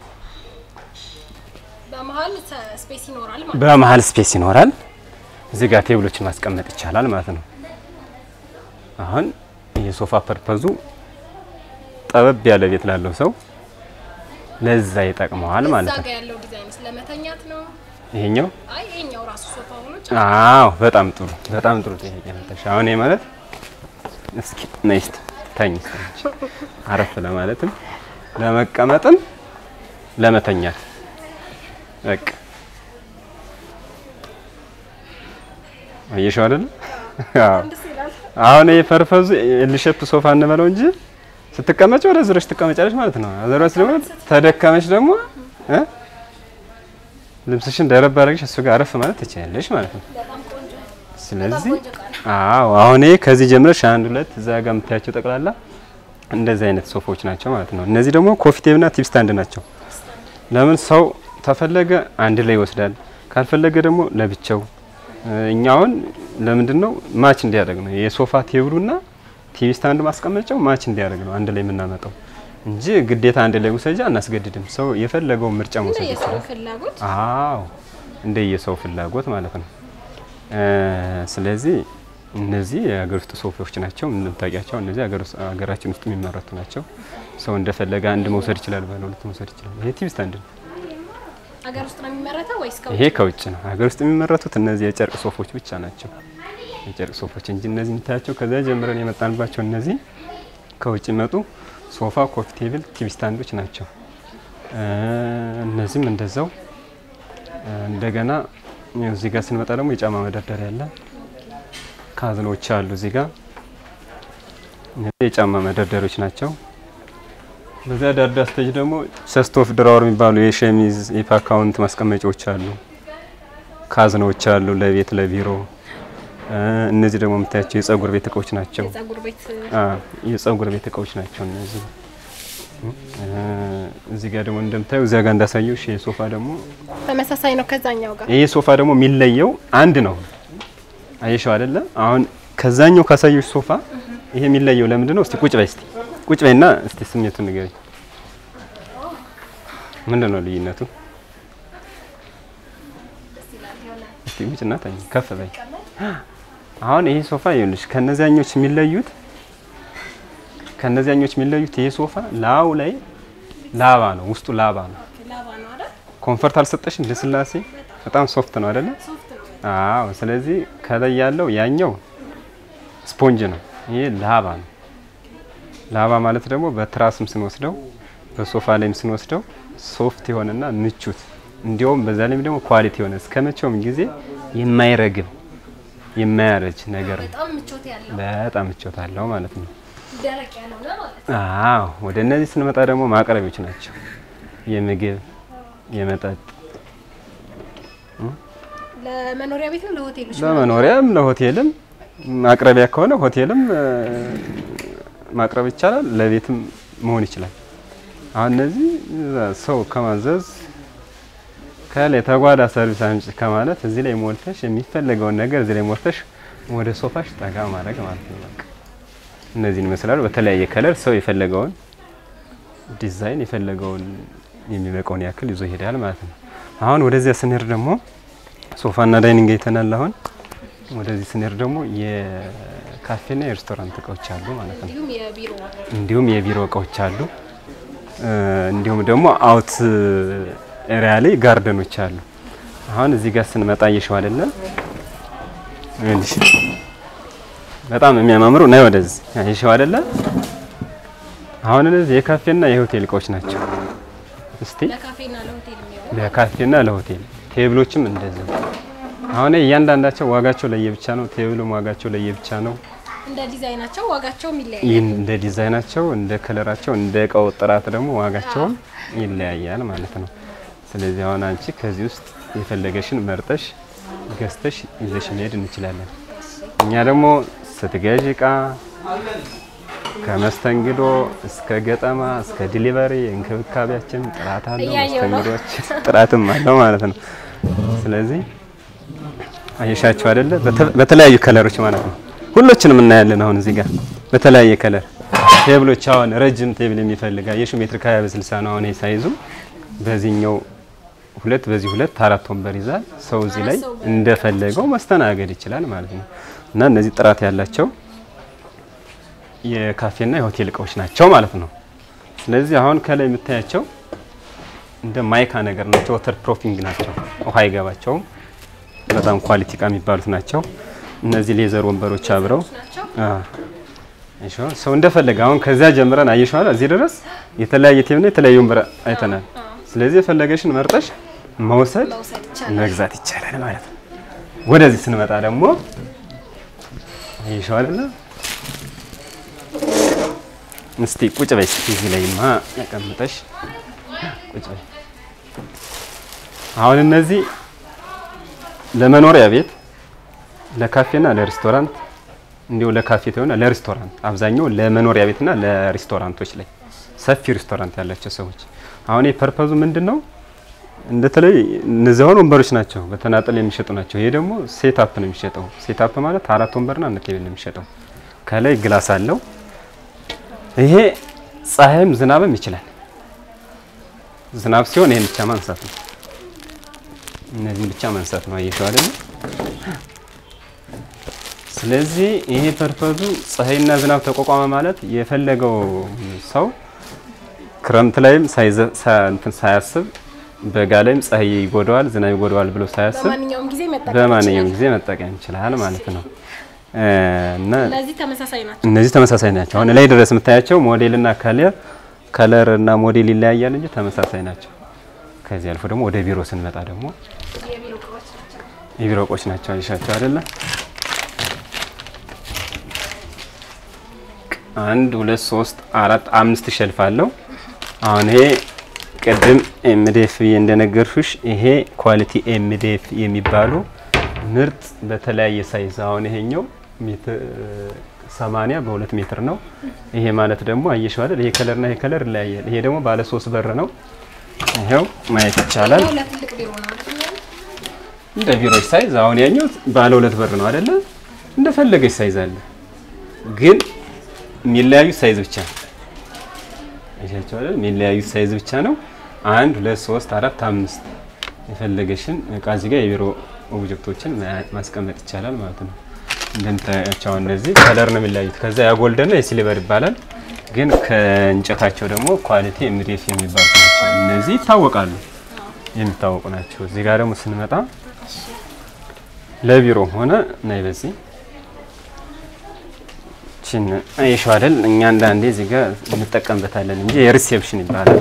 በመሀል ስፔስ ይኖራል ማለት በመሀል ስፔስ ይኖራል። እዚህ ጋር ቴብሎችን ማስቀመጥ ይቻላል ማለት ነው። አሁን የሶፋ ፐርፐዙ ጠበብ ያለ ቤት ላለው ሰው ለዛ ይጠቅመዋል ማለት እዛ ነው። ጋ ያለው ዲዛይን ስለመተኛት ነው። ይሄኛው አይ ይሄኛው ራሱ ሶፋ ሆኖ አዎ፣ በጣም ጥሩ በጣም ጥሩ ጥያቄ መጣሽ። አሁን ይሄ ማለት እስኪ ነይ እስቲ ተኝ እስቲ አንቺ። አረፍ ለማለትም ለመቀመጥም ለመተኛት በቃ አየሽው አይደል? አዎ። ደስ ይላል። አሁን ይሄ ፐርፐዙ ኤልሼፕ ሶፋ እንበለው እንጂ ስትቀመጭ ወደ ዙረሽ ትቀመጫለሽ ማለት ነው። አዘራስ ደግሞ ተደከመች ደግሞ እ ልብስሽን ደረብ አድርገሽ እሱ ጋር አረፍ ማለት ትችላለሽ ማለት ነው። በጣም ቆንጆ ስለዚህ ቆንጆ እቃ ነው። አዎ አሁን ይሄ ከዚህ ጀምረሽ አንድ ሁለት እዛ ጋር የምታያቸው ጠቅላላ እንደዚህ አይነት ሶፋዎች ናቸው ማለት ነው። እነዚህ ደግሞ ኮፊ ቴብና ቲፕ ስታንድ ናቸው። ለምን ሰው ተፈለገ አንድ ላይ ይወስዳል፣ ካልፈለገ ደግሞ ለብቻው። እኛ አሁን ለምንድን ነው ማች እንዲያደርግ ነው የሶፋ ቴብሉና ቲቪ ስታንድ ማስቀመጫው ማች እንዲያደርግ ነው አንድ ላይ የምናመጣው እንጂ ግዴታ አንድ ላይ ውሰጃ አናስገድድም። ሰው የፈለገውን ምርጫ እንደ መውሰድ የሰው ይችላል። ፍላጎት አዎ እንደ የሰው ፍላጎት ማለት ነው። እ ስለዚህ እነዚህ የሀገር ውስጥ ሶፋዎች ናቸው እንደምታውቂያቸው። እነዚህ ሀገር ውስጥ ሀገራችን ውስጥ የሚመረቱ ናቸው። ሰው እንደፈለገ አንድ መውሰድ ይችላል፣ ባለ ሁለት መውሰድ ይችላል። ይሄ ቲቪ ስታንድ ነው። ሀገር ውስጥ ነው የሚመረተው ወይስ ከውጭ? ይሄ ከውጭ ነው። ሀገር ውስጥ የሚመረቱት እነዚህ የጨርቅ ሶፎች ብቻ ናቸው። የጨርቅ ሶፎች እንጂ እነዚህ የምታያቸው ከዚያ ጀምረን የመጣንባቸው እነዚህ ከውጭ መጡ ሶፋ፣ ኮፊ ቴብል፣ ቲቪ ስታንዶች ናቸው። እነዚህም እንደዛው እንደገና እዚህ ጋር ስንመጣ ደግሞ የጫማ መደርደሪያ አለ። ካዝኖች አሉ እዚህ ጋር እነዚህ የጫማ መደርደሪያዎች ናቸው። በዚያ ዳርዳ ስቴጅ ደግሞ ቸስት ኦፍ ድራወር የሚባሉ የሸሚዝ የፓካውንት ማስቀመጫዎች አሉ። ካዝኖች አሉ ለቤት ለቢሮ። እነዚህ ደግሞ የምታያቸው የጸጉር ቤት እቃዎች ናቸው። የጸጉር ቤት የጸጉር ቤት እቃዎች ናቸው እነዚህ። እዚህ ጋር ደግሞ እንደምታዩ እዚያ ጋር እንዳሳየው ይሄ ሶፋ ደግሞ ተመሳሳይ ነው ከዛኛው ጋር። ይሄ ሶፋ ደግሞ የሚለየው አንድ ነው። አየሽው አይደለ? አሁን ከዛኛው ካሳየው ሶፋ ይሄ የሚለየው ለምንድን ነው? እስቲ ቁጭ በይ እስቲ ቁጭ በይና እስቲ ስሜቱን ንገሪኝ። ምንድን ነው ልዩነቱ? እስቲ ቁጭና ተኝ፣ ከፍ በይ። አሁን ይሄ ሶፋ ይኸውልሽ ከነዚያኞች የሚለዩት ከነዚያኞች የሚለዩት ይሄ ሶፋ ላዩ ላይ ላባ ነው፣ ውስጡ ላባ ነው። ኮንፈርት አልሰጠሽም? ልስላሴ በጣም ሶፍት ነው አይደለ? አዎ። ስለዚህ ከላይ ያለው ያኛው ስፖንጅ ነው፣ ይሄ ላባ ነው። ላባ ማለት ደግሞ በትራስም ስንወስደው በሶፋ ላይም ስንወስደው ሶፍት የሆነና ምቹት እንዲያውም በዛ ላይም ደግሞ ኳሊቲ የሆነ እስከ መቼውም ጊዜ የማይረግብ የማያረጅ ነገር ነው። በጣም ምቾት አለው ማለት ነው። አዎ ወደ እነዚህ ስንመጣ ደግሞ ማቅረቢያዎች ናቸው። የምግብ የመጠጥ ለመኖሪያ ቤትም ለሆቴሎች ለመኖሪያም ለሆቴልም ማቅረቢያ ከሆነ ሆቴልም ማቅረብ ይቻላል። ለቤትም መሆን ይችላል። አሁን እነዚህ ሰው ከማዘዝ ከላይ ተጓዳ ሰርቪስ አምጪ ከማለት እዚህ ላይ ሞልተሽ የሚፈለገውን ነገር እዚህ ላይ ሞልተሽ ወደ ሶፋሽ ጠጋ ማድረግ ማለት ነው። በቃ እነዚህን ይመስላሉ። በተለያየ ከለር ሰው የፈለገውን ዲዛይን የፈለገውን የሚበቃውን ያክል ይዞ ይሄዳል ማለት ነው። አሁን ወደዚያ ስንሄድ ደግሞ ሶፋና ዳይኒንግ አይተናል። አሁን ወደዚህ ስንሄድ ደግሞ የካፌና የሬስቶራንት እቃዎች አሉ ማለት ነው። እንዲሁም የቢሮ እንዲሁም የቢሮ እቃዎች አሉ። እንዲሁም ደግሞ አውት ኤሪያ ላይ ጋርደኖች አሉ። አሁን እዚህ ጋር ስንመጣ እየሸው አይደለ? እሺ፣ በጣም የሚያማምሩ ነው። ወደዚህ እየሸው አይደለ? አሁን እነዚህ የካፌና የሆቴል እቃዎች ናቸው። እስቲ ለካፌና ለሆቴል የሚሆን ለካፌና ለሆቴል ቴብሎችም እንደዚህ። አሁን እያንዳንዳቸው ዋጋቸው ለየብቻ ነው። ቴብሉም ዋጋቸው ለየብቻ ነው። እንደ ዲዛይናቸው ዋጋቸውም ይለያያል። ይህን እንደ ዲዛይናቸው፣ እንደ ከለራቸው፣ እንደ እቃው ጥራት ደግሞ ዋጋቸውም ይለያያል ማለት ነው። ስለዚህ አሁን አንቺ ከዚህ ውስጥ የፈለገሽን መርጠሽ ገዝተሽ ይዘሽ መሄድ እንችላለን። እኛ ደግሞ ስትገዥ እቃ ከመስተንግዶ እስከ ገጠማ እስከ ዲሊቨሪ እንክብካቤያችን ጥራት አለው፣ እያየሁ ነው። መስተንግዶችን ጥራትም አለው ማለት ነው። ስለዚህ አየሻቸው አይደለ? በተ- በተለያዩ ከለሮች ማለት ነው። ሁሎችንም እናያለን። አሁን እዚህ ጋር በተለያየ ከለር ቴብሎች፣ አሁን ረጅም ቴብል የሚፈልግ አየሽው ሜትር ከሀያ በስልሳ ነው አሁን ሳይዙ በዚህኛው ሁለት በዚህ ሁለት አራት ወንበር ይዛል። ሰው እዚህ ላይ እንደፈለገው መስተናገድ ይችላል ማለት ነው። እና እነዚህ ጥራት ያላቸው የካፌና የሆቴል እቃዎች ናቸው ማለት ነው። ስለዚህ አሁን ከላይ የምታያቸው እንደ ማይካ ነገር ናቸው። ወተር ፕሮፊንግ ናቸው። ውሃ አይገባቸውም። በጣም ኳሊቲ እቃ የሚባሉት ናቸው። እነዚህ ሌዘር ወንበሮች አብረው ናቸው። አዎ። እሺ ሰው እንደፈለገ አሁን ከዚያ ጀምረን አየሽዋል። እዚህ ድረስ የተለያየ ቴብና የተለያየ ወንበር አይተናል። ስለዚህ የፈለገሽን መርጠሽ መውሰድ መውሰድ ይቻላል። መግዛት ይቻላል ማለት ነው። ወደዚህ ስንመጣ ደግሞ አየሽዋል። እስቲ ቁጭ በይ እስቲ እዚህ ላይማ ያቀምጠሽ ቁጭ በይ። አሁን እነዚህ ለመኖሪያ ቤት ለካፌና ለሬስቶራንት እንዲሁ ለካፌ ተሆነ ለሬስቶራንት አብዛኛው ለመኖሪያ ቤትና ለሬስቶራንቶች ላይ ሰፊ ሬስቶራንት ያላቸው ሰዎች አሁን የፐርፐዙ ምንድን ነው? እንደተለይ እነዚህ አሁን ወንበሮች ናቸው፣ በተናጠል የሚሸጡ ናቸው። ይሄ ደግሞ ሴት አፕ ነው የሚሸጠው። ሴት አፕ ማለት አራት ወንበርና አንድ ቴብል ነው የሚሸጠው። ከላይ ግላስ አለው። ይሄ ፀሐይም ዝናብም ይችላል። ዝናብ ሲሆን ይሄን ብቻ ማንሳት ነው። እነዚህን ብቻ ማንሳት ነው። አየሽው አይደል? ስለዚህ ይሄ ፐርፐዙ ፀሐይና ዝናብ ተቋቋመ ማለት የፈለገው ሰው ክረምት ላይም ሳይዘ- ሳ- እንትን ሳያስብ በጋ ላይም ፀሐይ ይጎዳዋል፣ ዝናብ ይጎዳዋል ብሎ ሳያስብ በማንኛውም ጊዜ መጠቀም በማንኛውም ይችላል። ጊዜ መጠቀም ይችላል ማለት ነው። እና እነዚህ ተመሳሳይ ናቸው። እነዚህ ተመሳሳይ ናቸው። አሁን ላይ ድረስ የምታያቸው ሞዴልና ከለር ከለር እና ሞዴል ይለያያል እንጂ ተመሳሳይ ናቸው። ከዚህ አልፎ ደግሞ ወደ ቢሮ ስንመጣ ደግሞ የቢሮ እቃዎች ናቸው። የቢሮ እቃዎች ናቸው። አይሻቸው አይደለ? አንድ ሁለት ሶስት አራት አምስት ሸልፍ አለው። አሁን ይሄ ቅድም ኤምዴፍ ብዬ እንደነገርኩሽ ይሄ ኳሊቲ ኤምዴፍ የሚባሉ ምርጥ በተለያየ ሳይዝ አሁን ይሄኛው ሜትር ሰማንያ በሁለት ሜትር ነው። ይሄ ማለት ደግሞ አየሽው አይደል? ይሄ ከለርና ይሄ ከለር ይለያያል። ይሄ ደግሞ ባለ ሶስት በር ነው። ይሄው ማየት ይቻላል። ለትልቅ ቢሮ ነው አይደል? እንደ ቢሮች ሳይዝ አሁን ያኛው ባለ ሁለት በር ነው አይደለ? እንደፈለገች ሳይዝ አለ፣ ግን የሚለያዩት ሳይዝ ብቻ ነው። አይሻቸው አይደል? የሚለያዩት ሳይዝ ብቻ ነው። አንድ ሁለት ሶስት አራት አምስት የፈለገሽን እቃ እዚህ ጋር የቢሮ ኦብጀክቶችን ማስቀመጥ ይቻላል ማለት ነው። እንደምታያቸው አሁን እነዚህ ከለር ነው የሚለያዩት። ከዛ ያጎልደና የሲልቨር ይባላል። ግን ከእንጨታቸው ደግሞ ኳሊቲ ኤምዲኤፍ የሚባሉ ናቸው። እነዚህ ይታወቃሉ፣ የሚታወቁ ናቸው። እዚህ ጋር ደግሞ ስንመጣ ለቢሮ ሆነ ናይ በዚህ ችን አይሸው አይደል እኛ አንዳንዴ እዚህ ጋር እንጠቀምበታለን እንጂ የሪሴፕሽን ይባላል።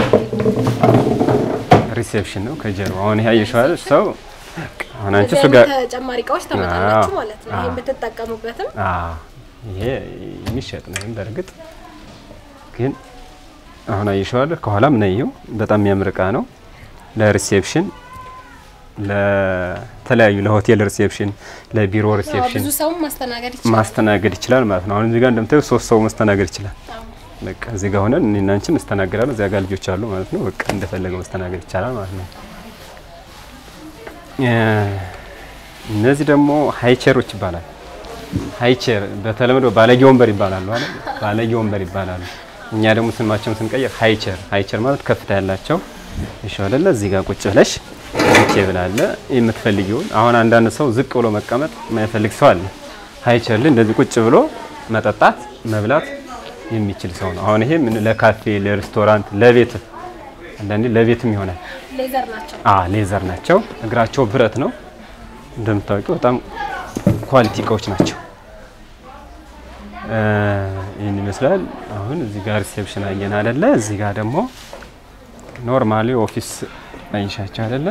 ሪሴፕሽን ነው ከጀርባ አሁን ይሄ አይሸው አይደል ሰው አሁን አንቺ እሱ ጋር ተጨማሪ እቃዎች ታመጣላችሁ ማለት ነው። ይሄን ብትጠቀሙበትም አዎ ይሄ የሚሸጥ ነው። በእርግጥ ግን አሁን አይሸው አይደል ከኋላም ነይው በጣም የሚያምር እቃ ነው ለሪሴፕሽን ለተለያዩ ለሆቴል ሪሴፕሽን፣ ለቢሮ ሪሴፕሽን ብዙ ሰው ማስተናገድ ይችላል። ማስተናገድ ይችላል ማለት ነው። አሁን እዚህ ጋር እንደምታዩ ሶስት ሰው ማስተናገድ ይችላል። በቃ እዚህ ጋር ሆነን እኔና አንቺ እንስተናገዳለን። እዚያ ጋር ልጆች አሉ ማለት ነው። በቃ እንደፈለገው ማስተናገድ ይቻላል ማለት ነው። እነዚህ ደግሞ ሃይቸሮች ይባላል። ሃይቸር በተለምዶ ባለጌ ወንበር ይባላሉ አይደል? ባለጌ ወንበር ይባላሉ። እኛ ደግሞ ስማቸውን ስንቀይር ሃይቸር ሃይቸር ማለት ከፍታ ያላቸው እሺ አይደለ? እዚህ ጋር ቁጭ ብለሽ ቴብል አለ የምትፈልጊውን። አሁን አንዳንድ ሰው ዝቅ ብሎ መቀመጥ የማይፈልግ ሰው አለ። ሃይቸር ላይ እንደዚህ ቁጭ ብሎ መጠጣት መብላት የሚችል ሰው ነው። አሁን ይሄ ምን ለካፌ፣ ለሬስቶራንት፣ ለቤት አንዳንዴ ለቤትም ይሆናል። ሌዘር ናቸው። አ ሌዘር ናቸው። እግራቸው ብረት ነው እንደምታውቂው፣ በጣም ኳሊቲ እቃዎች ናቸው። ይህን ይመስላል። አሁን እዚህ ጋር ሪሴፕሽን አየን አይደለ? እዚህ ጋር ደግሞ ኖርማሊ ኦፊስ አይሻቸው አይደለ?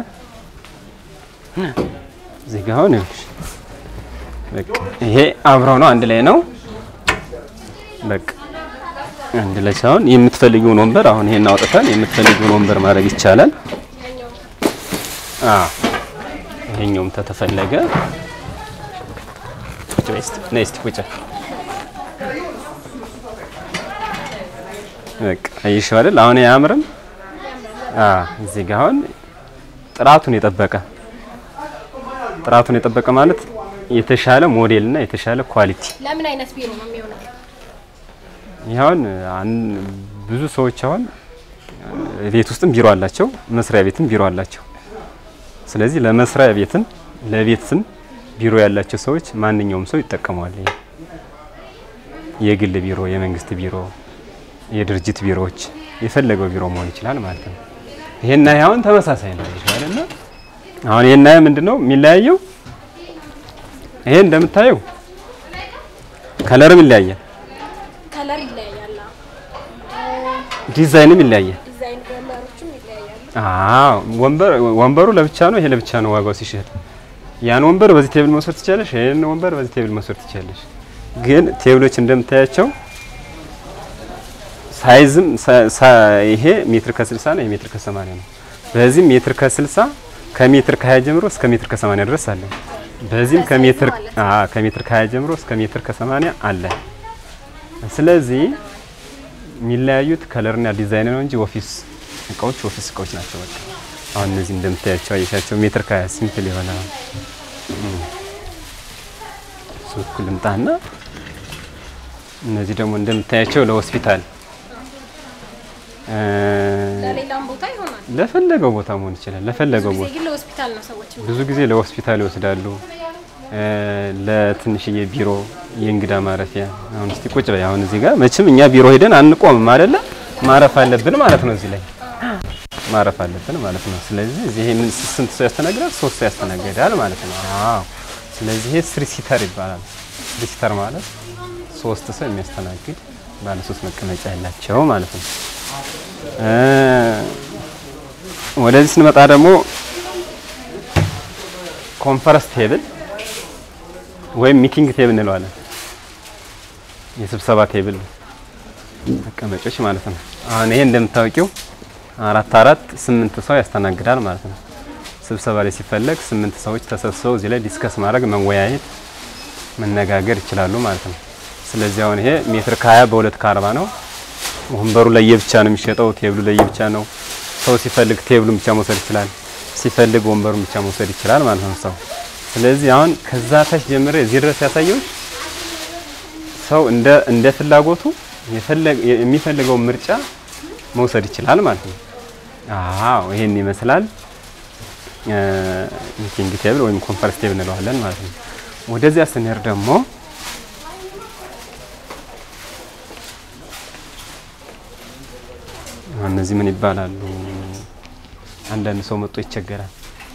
እዚህ ጋር አሁን ይኸውልሽ፣ በቃ ይሄ አብረው ነው፣ አንድ ላይ ነው። በቃ አንድ ላይ ሳይሆን የምትፈልጊውን ወንበር አሁን ይሄን አውጥተን የምትፈልጊውን ወንበር ማድረግ ይቻላል። አዎ ይሄኛውም ተተፈለገ ቁጭ በይ እስቲ ነይ እስቲ ቁጭ በቃ አይሽው አይደል? አሁን አያምርም? አዎ እዚህ ጋር አሁን ጥራቱን የጠበቀ ጥራቱን የጠበቀ ማለት የተሻለ ሞዴል እና የተሻለ ኳሊቲ ለምን አይነት ቢሮ ነው የሚሆነው? ይኸውን ብዙ ሰዎች አሁን ቤት ውስጥም ቢሮ አላቸው፣ መስሪያ ቤትም ቢሮ አላቸው። ስለዚህ ለመስሪያ ቤትም ለቤትም ቢሮ ያላቸው ሰዎች ማንኛውም ሰው ይጠቀመዋል። ይሄ የግል ቢሮ፣ የመንግስት ቢሮ፣ የድርጅት ቢሮዎች የፈለገው ቢሮ መሆን ይችላል ማለት ነው። ይሄና ይሄ አሁን ተመሳሳይ ነው አይደለ? አሁን ይሄና ይሄ ምንድነው የሚለያየው? ይሄ እንደምታየው ከለርም ይለያያል፣ ከለር ይለያያል። ዲዛይንም ይለያያል። ዲዛይን ወንበሮችም ይለያያሉ። አዎ ወንበር ወንበሩ ለብቻ ነው፣ ይሄ ለብቻ ነው ዋጋው ሲሸጥ። ያን ወንበር በዚህ ቴብል መውሰድ ትችላለሽ፣ ይሄን ወንበር በዚህ ቴብል መውሰድ ትችላለሽ። ግን ቴብሎች እንደምታያቸው ሳይዝም ይሄ ሜትር ከ60 ነው፣ ይሄ ሜትር ከ80 ነው። በዚህም ሜትር ከ60 ከሜትር ከ20 ጀምሮ እስከ ሜትር ከ80 ድረስ አለ። በዚህም ከሜትር አዎ ከሜትር ከ20 ጀምሮ እስከ ሜትር ከ80 አለ። ስለዚህ የሚለያዩት ከለርና ዲዛይን ነው እንጂ ኦፊስ እቃዎች ኦፊስ እቃዎች ናቸው። በቃ አሁን እነዚህ እንደምታያቸው አየሻቸው ሜትር ከ20 ሲምፕል የሆነ ሱቅ ልምጣና እነዚህ ደግሞ እንደምታያቸው ለሆስፒታል ለሌላም ቦታ ይሆናል። ለፈለገው ቦታ መሆን ይችላል። ለፈለገው ብዙ ቦታ ጊዜ ግን ለሆስፒታል ነው ሰዎች ብዙ ጊዜ ለሆስፒታል ይወስዳሉ። ለትንሽዬ ቢሮ የእንግዳ ማረፊያ አሁን እስቲ ቁጭ በይ። አሁን እዚህ ጋር መቼም እኛ ቢሮ ሄደን አንቆምም አይደለ? ማረፍ አለብን ማለት ነው። እዚህ ላይ ማረፍ አለብን ማለት ነው። ስለዚህ እዚህ ምን ስንት ሰው ያስተናግዳል? ሶስት ሰው ያስተናግዳል ማለት ነው። አዎ። ስለዚህ ይሄ ስሪ ሲተር ይባላል። ስሪ ሲተር ማለት ሶስት ሰው የሚያስተናግድ ባለ ሶስት መቀመጫ ያላቸው ማለት ነው። ወደዚህ ስንመጣ ደግሞ ኮንፈረንስ ቴብል ወይም ሚቲንግ ቴብል እንለዋለን። የስብሰባ ቴብል መቀመጮች ማለት ነው። አሁን ይሄ እንደምታውቂው አራት አራት ስምንት ሰው ያስተናግዳል ማለት ነው። ስብሰባ ላይ ሲፈለግ ስምንት ሰዎች ተሰብስበው እዚህ ላይ ዲስከስ ማድረግ መወያየት፣ መነጋገር ይችላሉ ማለት ነው። ስለዚህ አሁን ይሄ ሜትር ከ20 በሁለት ከ40 ነው። ወንበሩ ለየብቻ ነው የሚሸጠው፣ ቴብሉ ለየብቻ ነው። ሰው ሲፈልግ ቴብሉን ብቻ መውሰድ ይችላል፣ ሲፈልግ ወንበሩን ብቻ መውሰድ ይችላል ማለት ነው ሰው። ስለዚህ አሁን ከዛ ታች ጀምሬ እዚህ ድረስ ያሳየው ሰው እንደ እንደ ፍላጎቱ የሚፈልገው ምርጫ መውሰድ ይችላል ማለት ነው። አዎ ይሄን ይመስላል ሚቲንግ ቴብል ወይም ኮንፈረንስ ቴብል እንለዋለን ማለት ነው። ወደዚያ ስንሄድ ደግሞ እነዚህ ምን ይባላሉ? አንዳንድ ሰው መጥቶ ይቸገራል።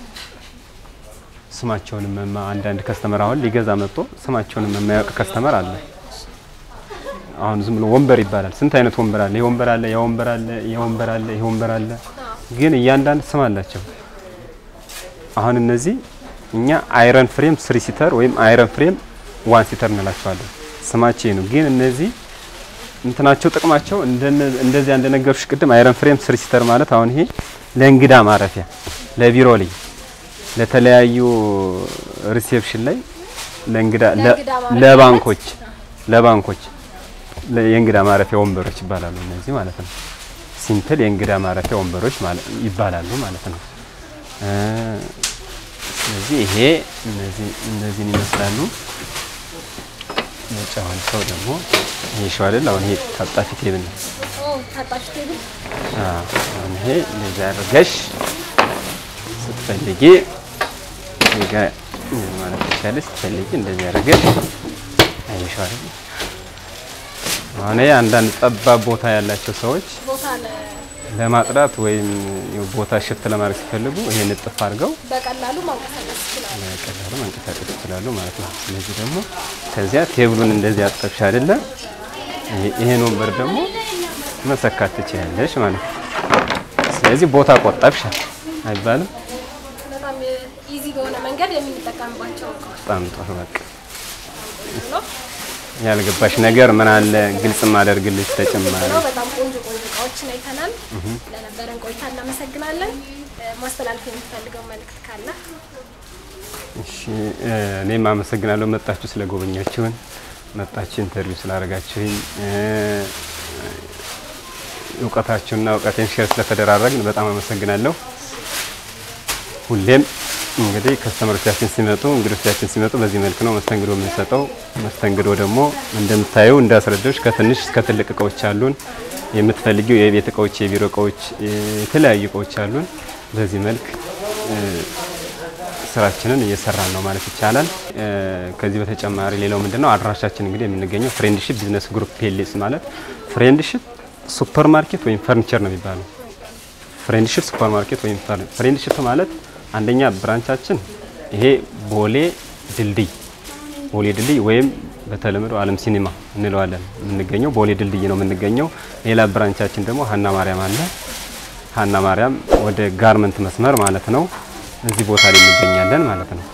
ስማቸውንም መማ አንዳንድ ከስተመር አሁን ሊገዛ መጥቶ ስማቸውንም የማያውቅ ከስተመር አለ። አሁን ዝም ብሎ ወንበር ይባላል። ስንት አይነት ወንበር አለ? ይሄ ወንበር አለ፣ ያ ወንበር አለ፣ ይሄ ወንበር አለ፣ ይሄ ወንበር አለ። ግን እያንዳንድ ስም አላቸው። አሁን እነዚህ እኛ አይረን ፍሬም ስሪ ሲተር ወይም አይረን ፍሬም ዋን ሲተር እንላቸዋለን። ስማቸው ነው። ግን እነዚህ እንትናቸው ጥቅማቸው እንደዚያ እንደነገርኩሽ ቅድም አይረን ፍሬም ስሪ ሲተር ማለት አሁን ይሄ ለእንግዳ ማረፊያ፣ ለቢሮ ላይ፣ ለተለያዩ ሪሴፕሽን ላይ፣ ለእንግዳ ለባንኮች ለባንኮች የእንግዳ ማረፊያ ወንበሮች ይባላሉ እነዚህ ማለት ነው። ሲምፕል የእንግዳ ማረፊያ ወንበሮች ይባላሉ ማለት ነው። ስለዚህ ይሄ እነዚህን ይመስላሉ። ነጫውን ሰው ደግሞ ይሄ ሸው አይደል? አሁን ይሄ ታጣፊ ቴብል ነው። አሁን ይሄ እንደዚህ አድርገሽ ስትፈልጊ ጋ ማለት ትችላለሽ። ስትፈልጊ እንደዚህ አድርገሽ አይሸው አይደል? አሁን ይሄ አንዳንድ ጠባብ ቦታ ያላቸው ሰዎች ለማጽዳት ወይም ቦታ ሽፍት ለማድረግ ሲፈልጉ ይሄን እጥፍ አድርገው በቀላሉ ማንቀሳቀስ ይችላሉ። በቀላሉ ማንቀሳቀስ ይችላሉ ማለት ነው። ስለዚህ ደግሞ ከዚያ ቴብሉን እንደዚህ አጠብሽ አይደለ? ይሄን ወንበር ደግሞ መሰካት ትችያለሽ ማለት ነው። ስለዚህ ቦታ ቆጠብሽ አይባልም። በጣም ኢዚ በሆነ መንገድ የምንጠቀምባቸው በጣም ጥሩ። በቃ ያልገባሽ ነገር ምን አለ ግልጽ ማደርግልሽ ተጨማሪ ነው። በጣም ቆንጆ ቆንጆ እቃዎችን አይተናል። ለነበረን ቆይታ እናመሰግናለን። ማስተላለፍ የምትፈልገው መልእክት ካለ? እሺ፣ እኔም አመሰግናለሁ መጣችሁ ስለጎበኛችሁን፣ መጣችሁ ኢንተርቪው ስላደረጋችሁኝ፣ እውቀታችሁና እውቀቴን ሼር ስለተደራረግን በጣም አመሰግናለሁ። ሁሌም እንግዲህ ከስተመሮቻችን ሲመጡ እንግዶቻችን ሲመጡ በዚህ መልክ ነው መስተንግዶ የምንሰጠው። መስተንግዶ ደግሞ እንደምታዩ እንዳስረዳዎች ከትንሽ እስከ ትልቅ እቃዎች አሉን። የምትፈልጊው የቤት እቃዎች፣ የቢሮ እቃዎች፣ የተለያዩ እቃዎች አሉን። በዚህ መልክ ስራችንን እየሰራን ነው ማለት ይቻላል። ከዚህ በተጨማሪ ሌላው ምንድነው አድራሻችን እንግዲህ የምንገኘው ፍሬንድሺፕ ቢዝነስ ግሩፕ ፔሌስ ማለት ፍሬንድሺፕ ሱፐር ማርኬት ወይም ፈርኒቸር ነው የሚባለው። ፍሬንድሺፕ ሱፐር ማርኬት ወይም ፍሬንድሺፕ ማለት አንደኛ ብራንቻችን ይሄ ቦሌ ድልድይ ቦሌ ድልድይ ወይም በተለምዶ አለም ሲኒማ እንለዋለን የምንገኘው ቦሌ ድልድይ ነው የምንገኘው። ሌላ ብራንቻችን ደግሞ ሀና ማርያም አለ። ሀና ማርያም ወደ ጋርመንት መስመር ማለት ነው። እዚህ ቦታ ላይ እንገኛለን ማለት ነው።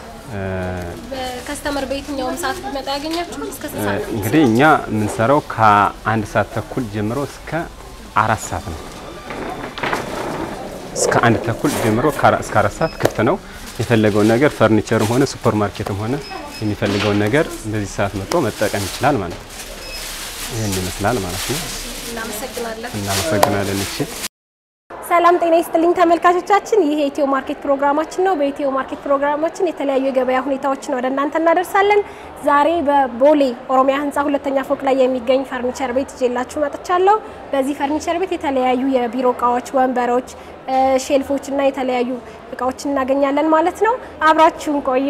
ከስተመር በየትኛውም ሰዓት ቢመጣ ያገኛችሁ እስከ ስንት ሰዓት? እንግዲህ እኛ የምንሰራው ከአንድ ሰዓት ተኩል ጀምሮ እስከ አራት ሰዓት ነው። እስከ አንድ ተኩል ጀምሮ እስከ አራት ሰዓት ክፍት ነው። የፈለገውን ነገር ፈርኒቸርም ሆነ ሱፐር ማርኬትም ሆነ የሚፈልገውን ነገር በዚህ ሰዓት መጥቶ መጠቀም ይችላል ማለት ነው። ይህን ይመስላል ማለት ነው። እናመሰግናለን። እናመሰግናለን። እሺ ሰላም ጤና ይስጥልኝ ተመልካቾቻችን፣ ይህ የኢትዮ ማርኬት ፕሮግራማችን ነው። በኢትዮ ማርኬት ፕሮግራማችን የተለያዩ የገበያ ሁኔታዎችን ወደ እናንተ እናደርሳለን። ዛሬ በቦሌ ኦሮሚያ ሕንፃ ሁለተኛ ፎቅ ላይ የሚገኝ ፈርኒቸር ቤት ይዤላችሁ መጥቻለሁ። በዚህ ፈርኒቸር ቤት የተለያዩ የቢሮ እቃዎች፣ ወንበሮች፣ ሼልፎች እና የተለያዩ እቃዎችን እናገኛለን ማለት ነው። አብራችሁን ቆዩ።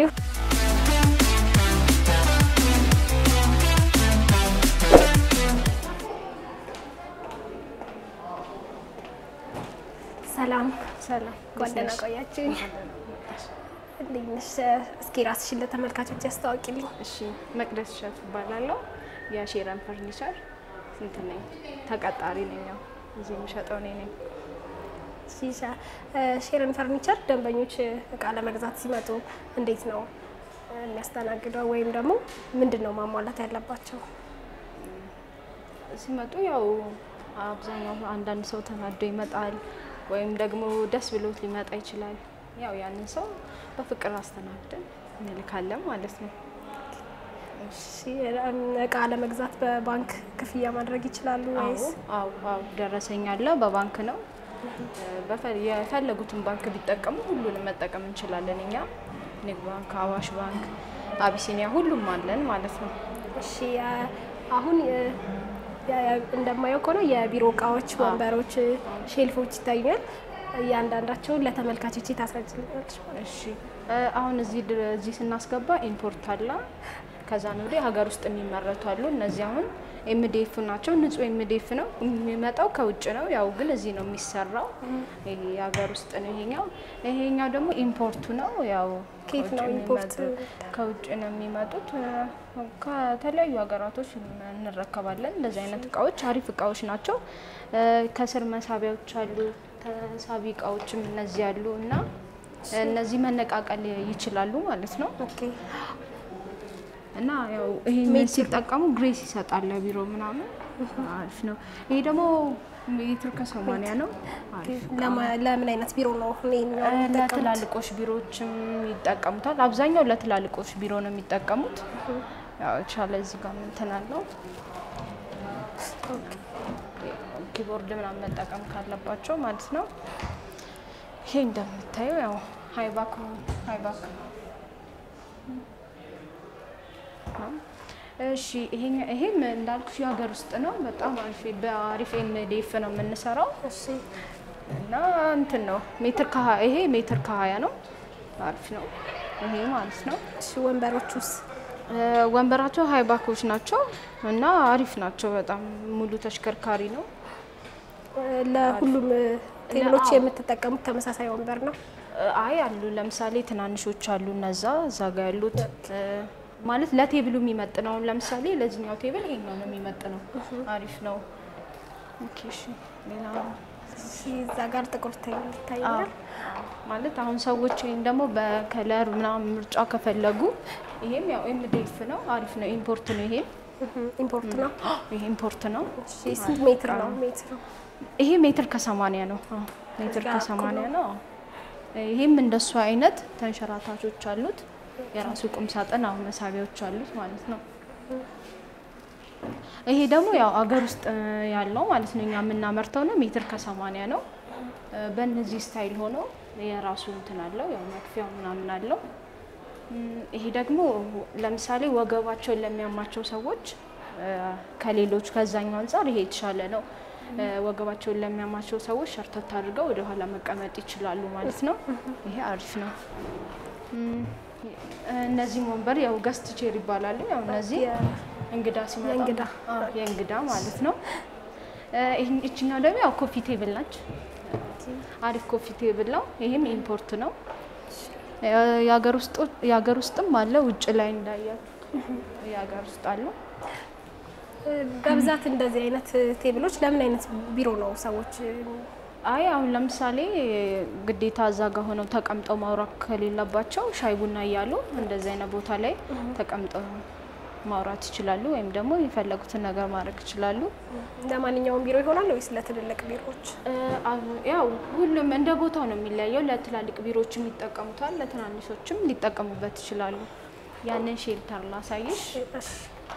ሰላም ሰላም እንኳን ደህና ቆያችሁኝ። እንዴት ነሽ? እስኪ ራስሽን ለተመልካቾች ያስተዋውቂልኝ። እሺ መቅደስ እሸቱ እባላለሁ። የሼረን ፈርኒቸር እንትን ነኝ ተቀጣሪ ነኝ። ያው እዚህ የሚሸጠው እኔ ነኝ። ሺሻ ሼርን ፈርኒቸር ደንበኞች እቃ ለመግዛት ሲመጡ እንዴት ነው የሚያስተናግደው? ወይም ደግሞ ምንድን ነው ማሟላት ያለባቸው? ሲመጡ ያው አብዛኛው አንዳንድ ሰው ተናዶ ይመጣል፣ ወይም ደግሞ ደስ ብሎት ሊመጣ ይችላል። ያው ያንን ሰው በፍቅር አስተናግደን እንልካለን ማለት ነው። እሺ፣ እቃ ለመግዛት በባንክ ክፍያ ማድረግ ይችላሉ ወይስ? አዎ አዎ፣ ደረሰኝ አለ። በባንክ ነው በፈ- የፈለጉትን ባንክ ቢጠቀሙ ሁሉንም መጠቀም እንችላለን። እኛ ንግድ ባንክ፣ አዋሽ ባንክ፣ አቢሲኒያ ሁሉም አለን ማለት ነው። እሺ ያ- አሁን የ- ያ- እንደማየው ከሆነ የቢሮ እቃዎች፣ ወንበሮች፣ ሼልፎች ይታዩኛል። እያንዳንዳቸውን ለተመልካቾች ታስረጅልናለች። እሺ እ አሁን እዚህ ድረ- እዚህ ስናስገባ ኢምፖርት አለ። ከዛ ነው ወዲህ ሀገር ውስጥ የሚመረቱ አሉ። እነዚህ አሁን ኤምዲኤፍ ናቸው። ንጹህ ኤምዲኤፍ ነው የሚመጣው ከውጭ ነው። ያው ግን እዚህ ነው የሚሰራው። ይሄ የሀገር ውስጥ ነው ይሄኛው። ይሄኛው ደግሞ ኢምፖርቱ ነው። ያው ከየት ነው ከውጭ ኢምፖርት? የሚመጡ- ከውጭ ነው የሚመጡት። እ ከተለያዩ ሀገራቶች እንረከባለን። እንደዚህ አይነት እቃዎች አሪፍ እቃዎች ናቸው። እ ከስር መሳቢያዎች አሉ። ተሳቢ እቃዎችም እነዚህ አሉ እና እነዚህ መነቃቀል ይችላሉ ማለት ነው። ኦኬ እና ያው ይሄን ሲጠቀሙ ግሬስ ይሰጣል ለቢሮ ምናምን አሪፍ ነው። ይሄ ደግሞ ሜትር ከሰማንያ ነው። አሪፍ ለማ- ለምን አይነት ቢሮ ነው ይሄኛው እ የሚጠቀሙት? ለትላልቆች ቢሮዎችም ይጠቀሙታል። አብዛኛው ለትላልቆች ቢሮ ነው የሚጠቀሙት። ያው ቻለ እዚህ ጋር እንትን አለው ኪቦርድ ምናምን መጠቀም ካለባቸው ማለት ነው። ይሄ እንደምታየው ያው ሃይባክ ሃይባክ ነው። እሺ ይሄኛ ይሄም እንዳልኩሽ የሀገር ውስጥ ነው። በጣም አሪፍ በአሪፍ ኤምዲኤፍ ነው የምንሰራው እሺ እና እንትን ነው ሜትር ከሀያ ይሄ ሜትር ከሀያ ነው። አሪፍ ነው ይሄ ማለት ነው። እሺ ወንበሮቹስ? እ ወንበራቸው ሃይባኮች ናቸው እና አሪፍ ናቸው። በጣም ሙሉ ተሽከርካሪ ነው። እ ለሁሉም ቴብሎች አዎ። የምትጠቀሙት ተመሳሳይ ወንበር ነው? እ አይ አሉ ለምሳሌ ትናንሾች አሉ እነዛ እዛ ጋ ያሉት እ ማለት ለቴብሉ የሚመጥነው ለምሳሌ ለዚህኛው ቴብል ይሄኛው ነው የሚመጥነው። አሪፍ ነው። ኦኬ እሺ ሌላ እሺ እዛ ጋር ጥቁር ቴብል ይታያል። ማለት አሁን ሰዎች ወይም ደግሞ በከለር ምናምን ምርጫ ከፈለጉ ይሄም ያው ኤምዲኤፍ ነው። አሪፍ ነው። ኢምፖርት ነው። ይሄም ኢምፖርት ነው። ይሄ ኢምፖርት ነው። እሺ ስንት ሜትር ነው? ሜትር ነው። ይሄ ሜትር ከሰማንያ ነው። አዎ ሜትር ጋር ከሰማንያ ነው። አዎ። ይሄም እንደሱ አይነት ተንሸራታቾች አሉት። የራሱ ቁም ሳጥን አሁን መሳቢያዎች አሉት ማለት ነው። ይሄ ደግሞ ያው አገር ውስጥ እ ያለው ማለት ነው። እኛ የምናመርተው ነው። ሜትር ከሰማንያ ነው። እ በእነዚህ ስታይል ሆኖ የራሱ እንትን አለው። ያው መክፊያው ምናምን አለው። እም፣ ይሄ ደግሞ ለምሳሌ ወገባቸውን ለሚያማቸው ሰዎች እ ከሌሎች ከዛኛው አንጻር ይሄ የተሻለ ነው። እ ወገባቸውን ለሚያማቸው ሰዎች ሸርተት አድርገው ወደ ኋላ መቀመጥ ይችላሉ ማለት ነው። ይሄ አሪፍ ነው። እም፣ እነዚህም ወንበር ያው ገስት ቼር ይባላሉ። ያው እነዚህ እንግዳ ሲመጣ የእንግዳ። አዎ፣ የእንግዳ ማለት ነው። እ ይህን- ይችኛው ደግሞ ያው ኮፊ ቴብል ናች። አሪፍ ኮፊ ቴብል ነው። ይሄም ኢምፖርት ነው። እ የሀገር ውስጥ የሀገር ውስጥም አለ ውጭ ላይ እንዳያችሁ የሀገር ውስጥ አለው። እ በብዛት እንደዚህ አይነት ቴብሎች ለምን አይነት ቢሮ ነው ሰዎች አይ አሁን ለምሳሌ ግዴታ እዛ ጋር ሆነው ተቀምጠው ማውራት ከሌለባቸው ሻይ ቡና እያሉ እንደዚህ አይነት ቦታ ላይ ተቀምጠው ማውራት ይችላሉ፣ ወይም ደግሞ የፈለጉትን ነገር ማድረግ ይችላሉ። ለማንኛውም ቢሮ ይሆናል ወይስ ለትልልቅ ቢሮዎች? እ አሁ- ያው ሁሉም እንደ ቦታው ነው የሚለያየው። ለትላልቅ ቢሮዎችም ይጠቀሙታል፣ ለትናንሾችም ሊጠቀሙበት ይችላሉ። ያንን ሼልተር ላሳይሽ። እሺ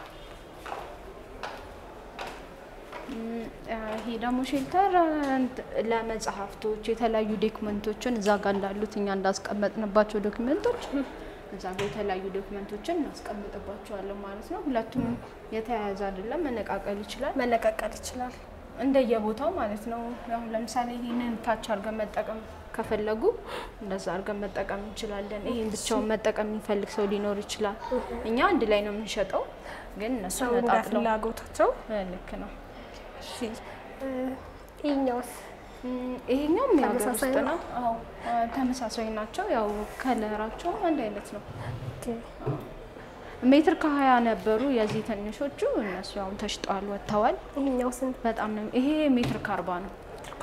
እም፣ ይሄ ደግሞ ሼልተር እንት- ለመጽሐፍቶች የተለያዩ ዶክመንቶችን እዛ ጋር እንዳሉት እኛ እንዳስቀመጥንባቸው ዶክመንቶች እዛ ጋር የተለያዩ ዶክመንቶችን እናስቀምጥባቸዋለን ማለት ነው። ሁለቱም የተያያዘ አይደለም፣ መነቃቀል ይችላል መነቃቀል ይችላል። እንደየቦታው ማለት ነው። አሁን ለምሳሌ ይህንን ታች አድርገን መጠቀም ከፈለጉ እንደዛ አድርገን መጠቀም እንችላለን። ይህን ብቻውን መጠቀም የሚፈልግ ሰው ሊኖር ይችላል። እኛ አንድ ላይ ነው የምንሸጠው፣ ግን እነሱ ሰው እንደ ነጣጥለው ፍላጎታቸው። እ ልክ ነው። እሺ እ ይሄኛውስ እም፣ ይሄኛውም የሀገር ተመሳሳይ ውስጥ ነው? ነው። አዎ አ፣ ተመሳሳይ ናቸው። ያው ከለራቸውም አንድ አይነት ነው። ኦኬ። ሜትር ከሀያ ነበሩ የዚህ ትንሾቹ፣ እነሱ አሁን ተሽጠዋል ወጥተዋል። ይሄኛው ስንት በጣም ነው ይሄ ሜትር ከአርባ ነው።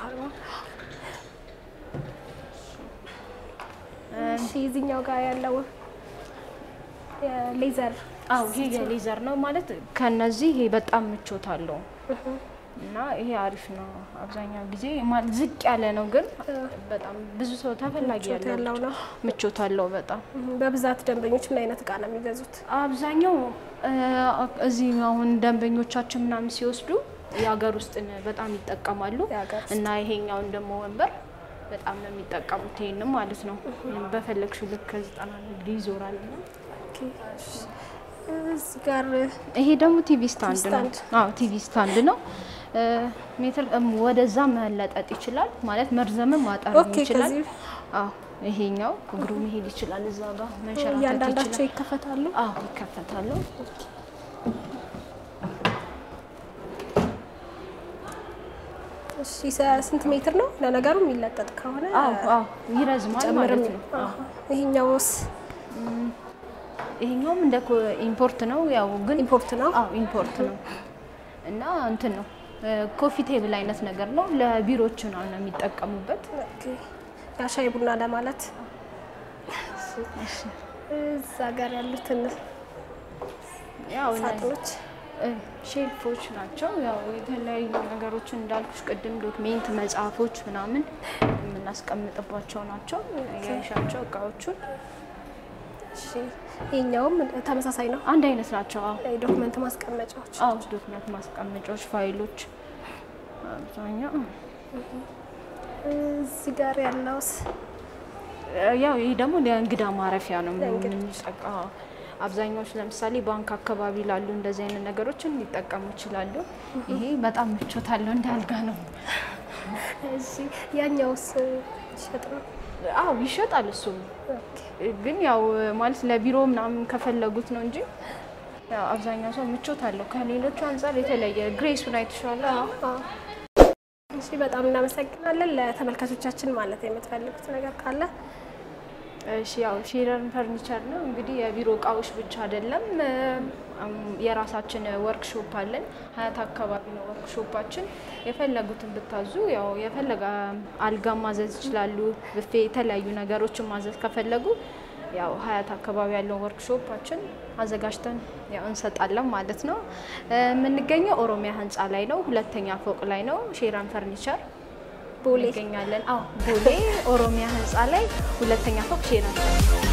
እሺ እዚህኛው ጋር ያለው የሌዘር አዎ ይሄ የሌዘር ነው ማለት ከነዚህ ይሄ በጣም ምቾት አለው እና ይሄ አሪፍ ነው። አብዛኛው ጊዜ ማለት ዝቅ ያለ ነው፣ ግን በጣም ብዙ ሰው ተፈላጊ ምቾት ያለው ያለው ነው። ምቾት አለው በጣም በብዛት ደንበኞች ምን አይነት እቃ ነው የሚገዙት? አብዛኛው እ፣ እዚህ አሁን ደንበኞቻችን ምናምን ሲወስዱ የሀገር ውስጥን በጣም ይጠቀማሉ የሀገር ውስጥ። እና ይሄኛውን ደግሞ ወንበር በጣም ነው የሚጠቀሙት። ይሄንም ማለት ነው በፈለግሽው ልክ ከዘጠና ዲግሪ ይዞራል እና ኦኬ፣ እሺ። እዚህ ጋር ይሄ ደግሞ ቲቪ ስታንድ ነው። ስታንድ። አዎ ቲቪ ስታንድ ነው። እ፣ ሜትር እም፣ ወደዛ መለጠጥ ይችላል ማለት መርዘምም ማጠር ኦኬ፣ ይችላል። ከዚህ አዎ ይሄኛው እግሩ መሄድ ይችላል። እዛ ጋር መንሸራተት እያንዳንዳቸው ይችላል። ይከፈታሉ። አዎ ይከፈታሉ። እሺ ሰ- ስንት ሜትር ነው? ለነገሩ የሚለጠጥ ከሆነ አዎ አዎ ይረዝማል ጨምርም ማለት ነው። አዎ። ይሄኛውስ ይሄኛውም እንደ ኮ- ኢምፖርት ነው ያው ግን ኢምፖርት ነው። አዎ ኢምፖርት ነው እና እንትን ነው ኮፊ ቴብል አይነት ነገር ነው። ለቢሮዎች ነው ነው የሚጠቀሙበት። ኦኬ። ያ ሻይ ቡና ለማለት እዛ ጋር ያሉትን ያው እነዚህ ሳጥኖች እ፣ ሼልፎች ናቸው። ያው የተለያዩ ነገሮችን እንዳልኩሽ ቅድም ዶክሜንት፣ መጽሐፎች ምናምን የምናስቀምጥባቸው ናቸው። ያይሻቸው እቃዎቹን እሺ። ይሄኛውም ተመሳሳይ ነው። አንድ አይነት ናቸው። አዎ የዶክመንት ማስቀመጫዎች አዎ ዶክመንት ማስቀመጫዎች፣ ፋይሎች አብዛኛው እዚህ ጋር ያለውስ ያው ይህ ደግሞ ለእንግዳ ማረፊያ ነው ለእንግዳ የምንጠቃ አብዛኛዎች ለምሳሌ ባንክ አካባቢ ላሉ እንደዚህ አይነት ነገሮችን ሊጠቀሙ ይችላሉ። ይሄ በጣም ምቾት አለው እንደ አልጋ ነው። እዚህ ያኛውስ ይሸጥ ነው። አዎ ይሸጣል። እሱም ኦኬ። ግን ያው ማለት ለቢሮ ምናምን ከፈለጉት ነው እንጂ ያው አብዛኛው ሰው ምቾት አለው። ከሌሎቹ አንጻር የተለየ ግሬሱን አይተሻለ። አዎ። እሺ በጣም እናመሰግናለን። ለተመልካቾቻችን ማለት የምትፈልጉት ነገር ካለ እሺ ያው ሼረርን ፈርኒቸር ነው እንግዲህ የቢሮ እቃዎች ብቻ አይደለም። እም፣ የራሳችን ወርክሾፕ አለን። ሀያት አካባቢ ነው ወርክሾፓችን። የፈለጉትን ብታዙ ያው የፈለገ አልጋ ማዘዝ ይችላሉ። ብፌ፣ የተለያዩ ነገሮችን ማዘዝ ከፈለጉ ያው ሀያት አካባቢ ያለውን ወርክሾፓችን አዘጋጅተን ያው እንሰጣለን ማለት ነው። እ፣ የምንገኘው ኦሮሚያ ህንፃ ላይ ነው፣ ሁለተኛ ፎቅ ላይ ነው። ሼረን ፈርኒቸር ቦሌ እንገኛለን። አዎ ቦሌ ኦሮሚያ ህንፃ ላይ ሁለተኛ ፎቅ ሼረን ፈርኒቸር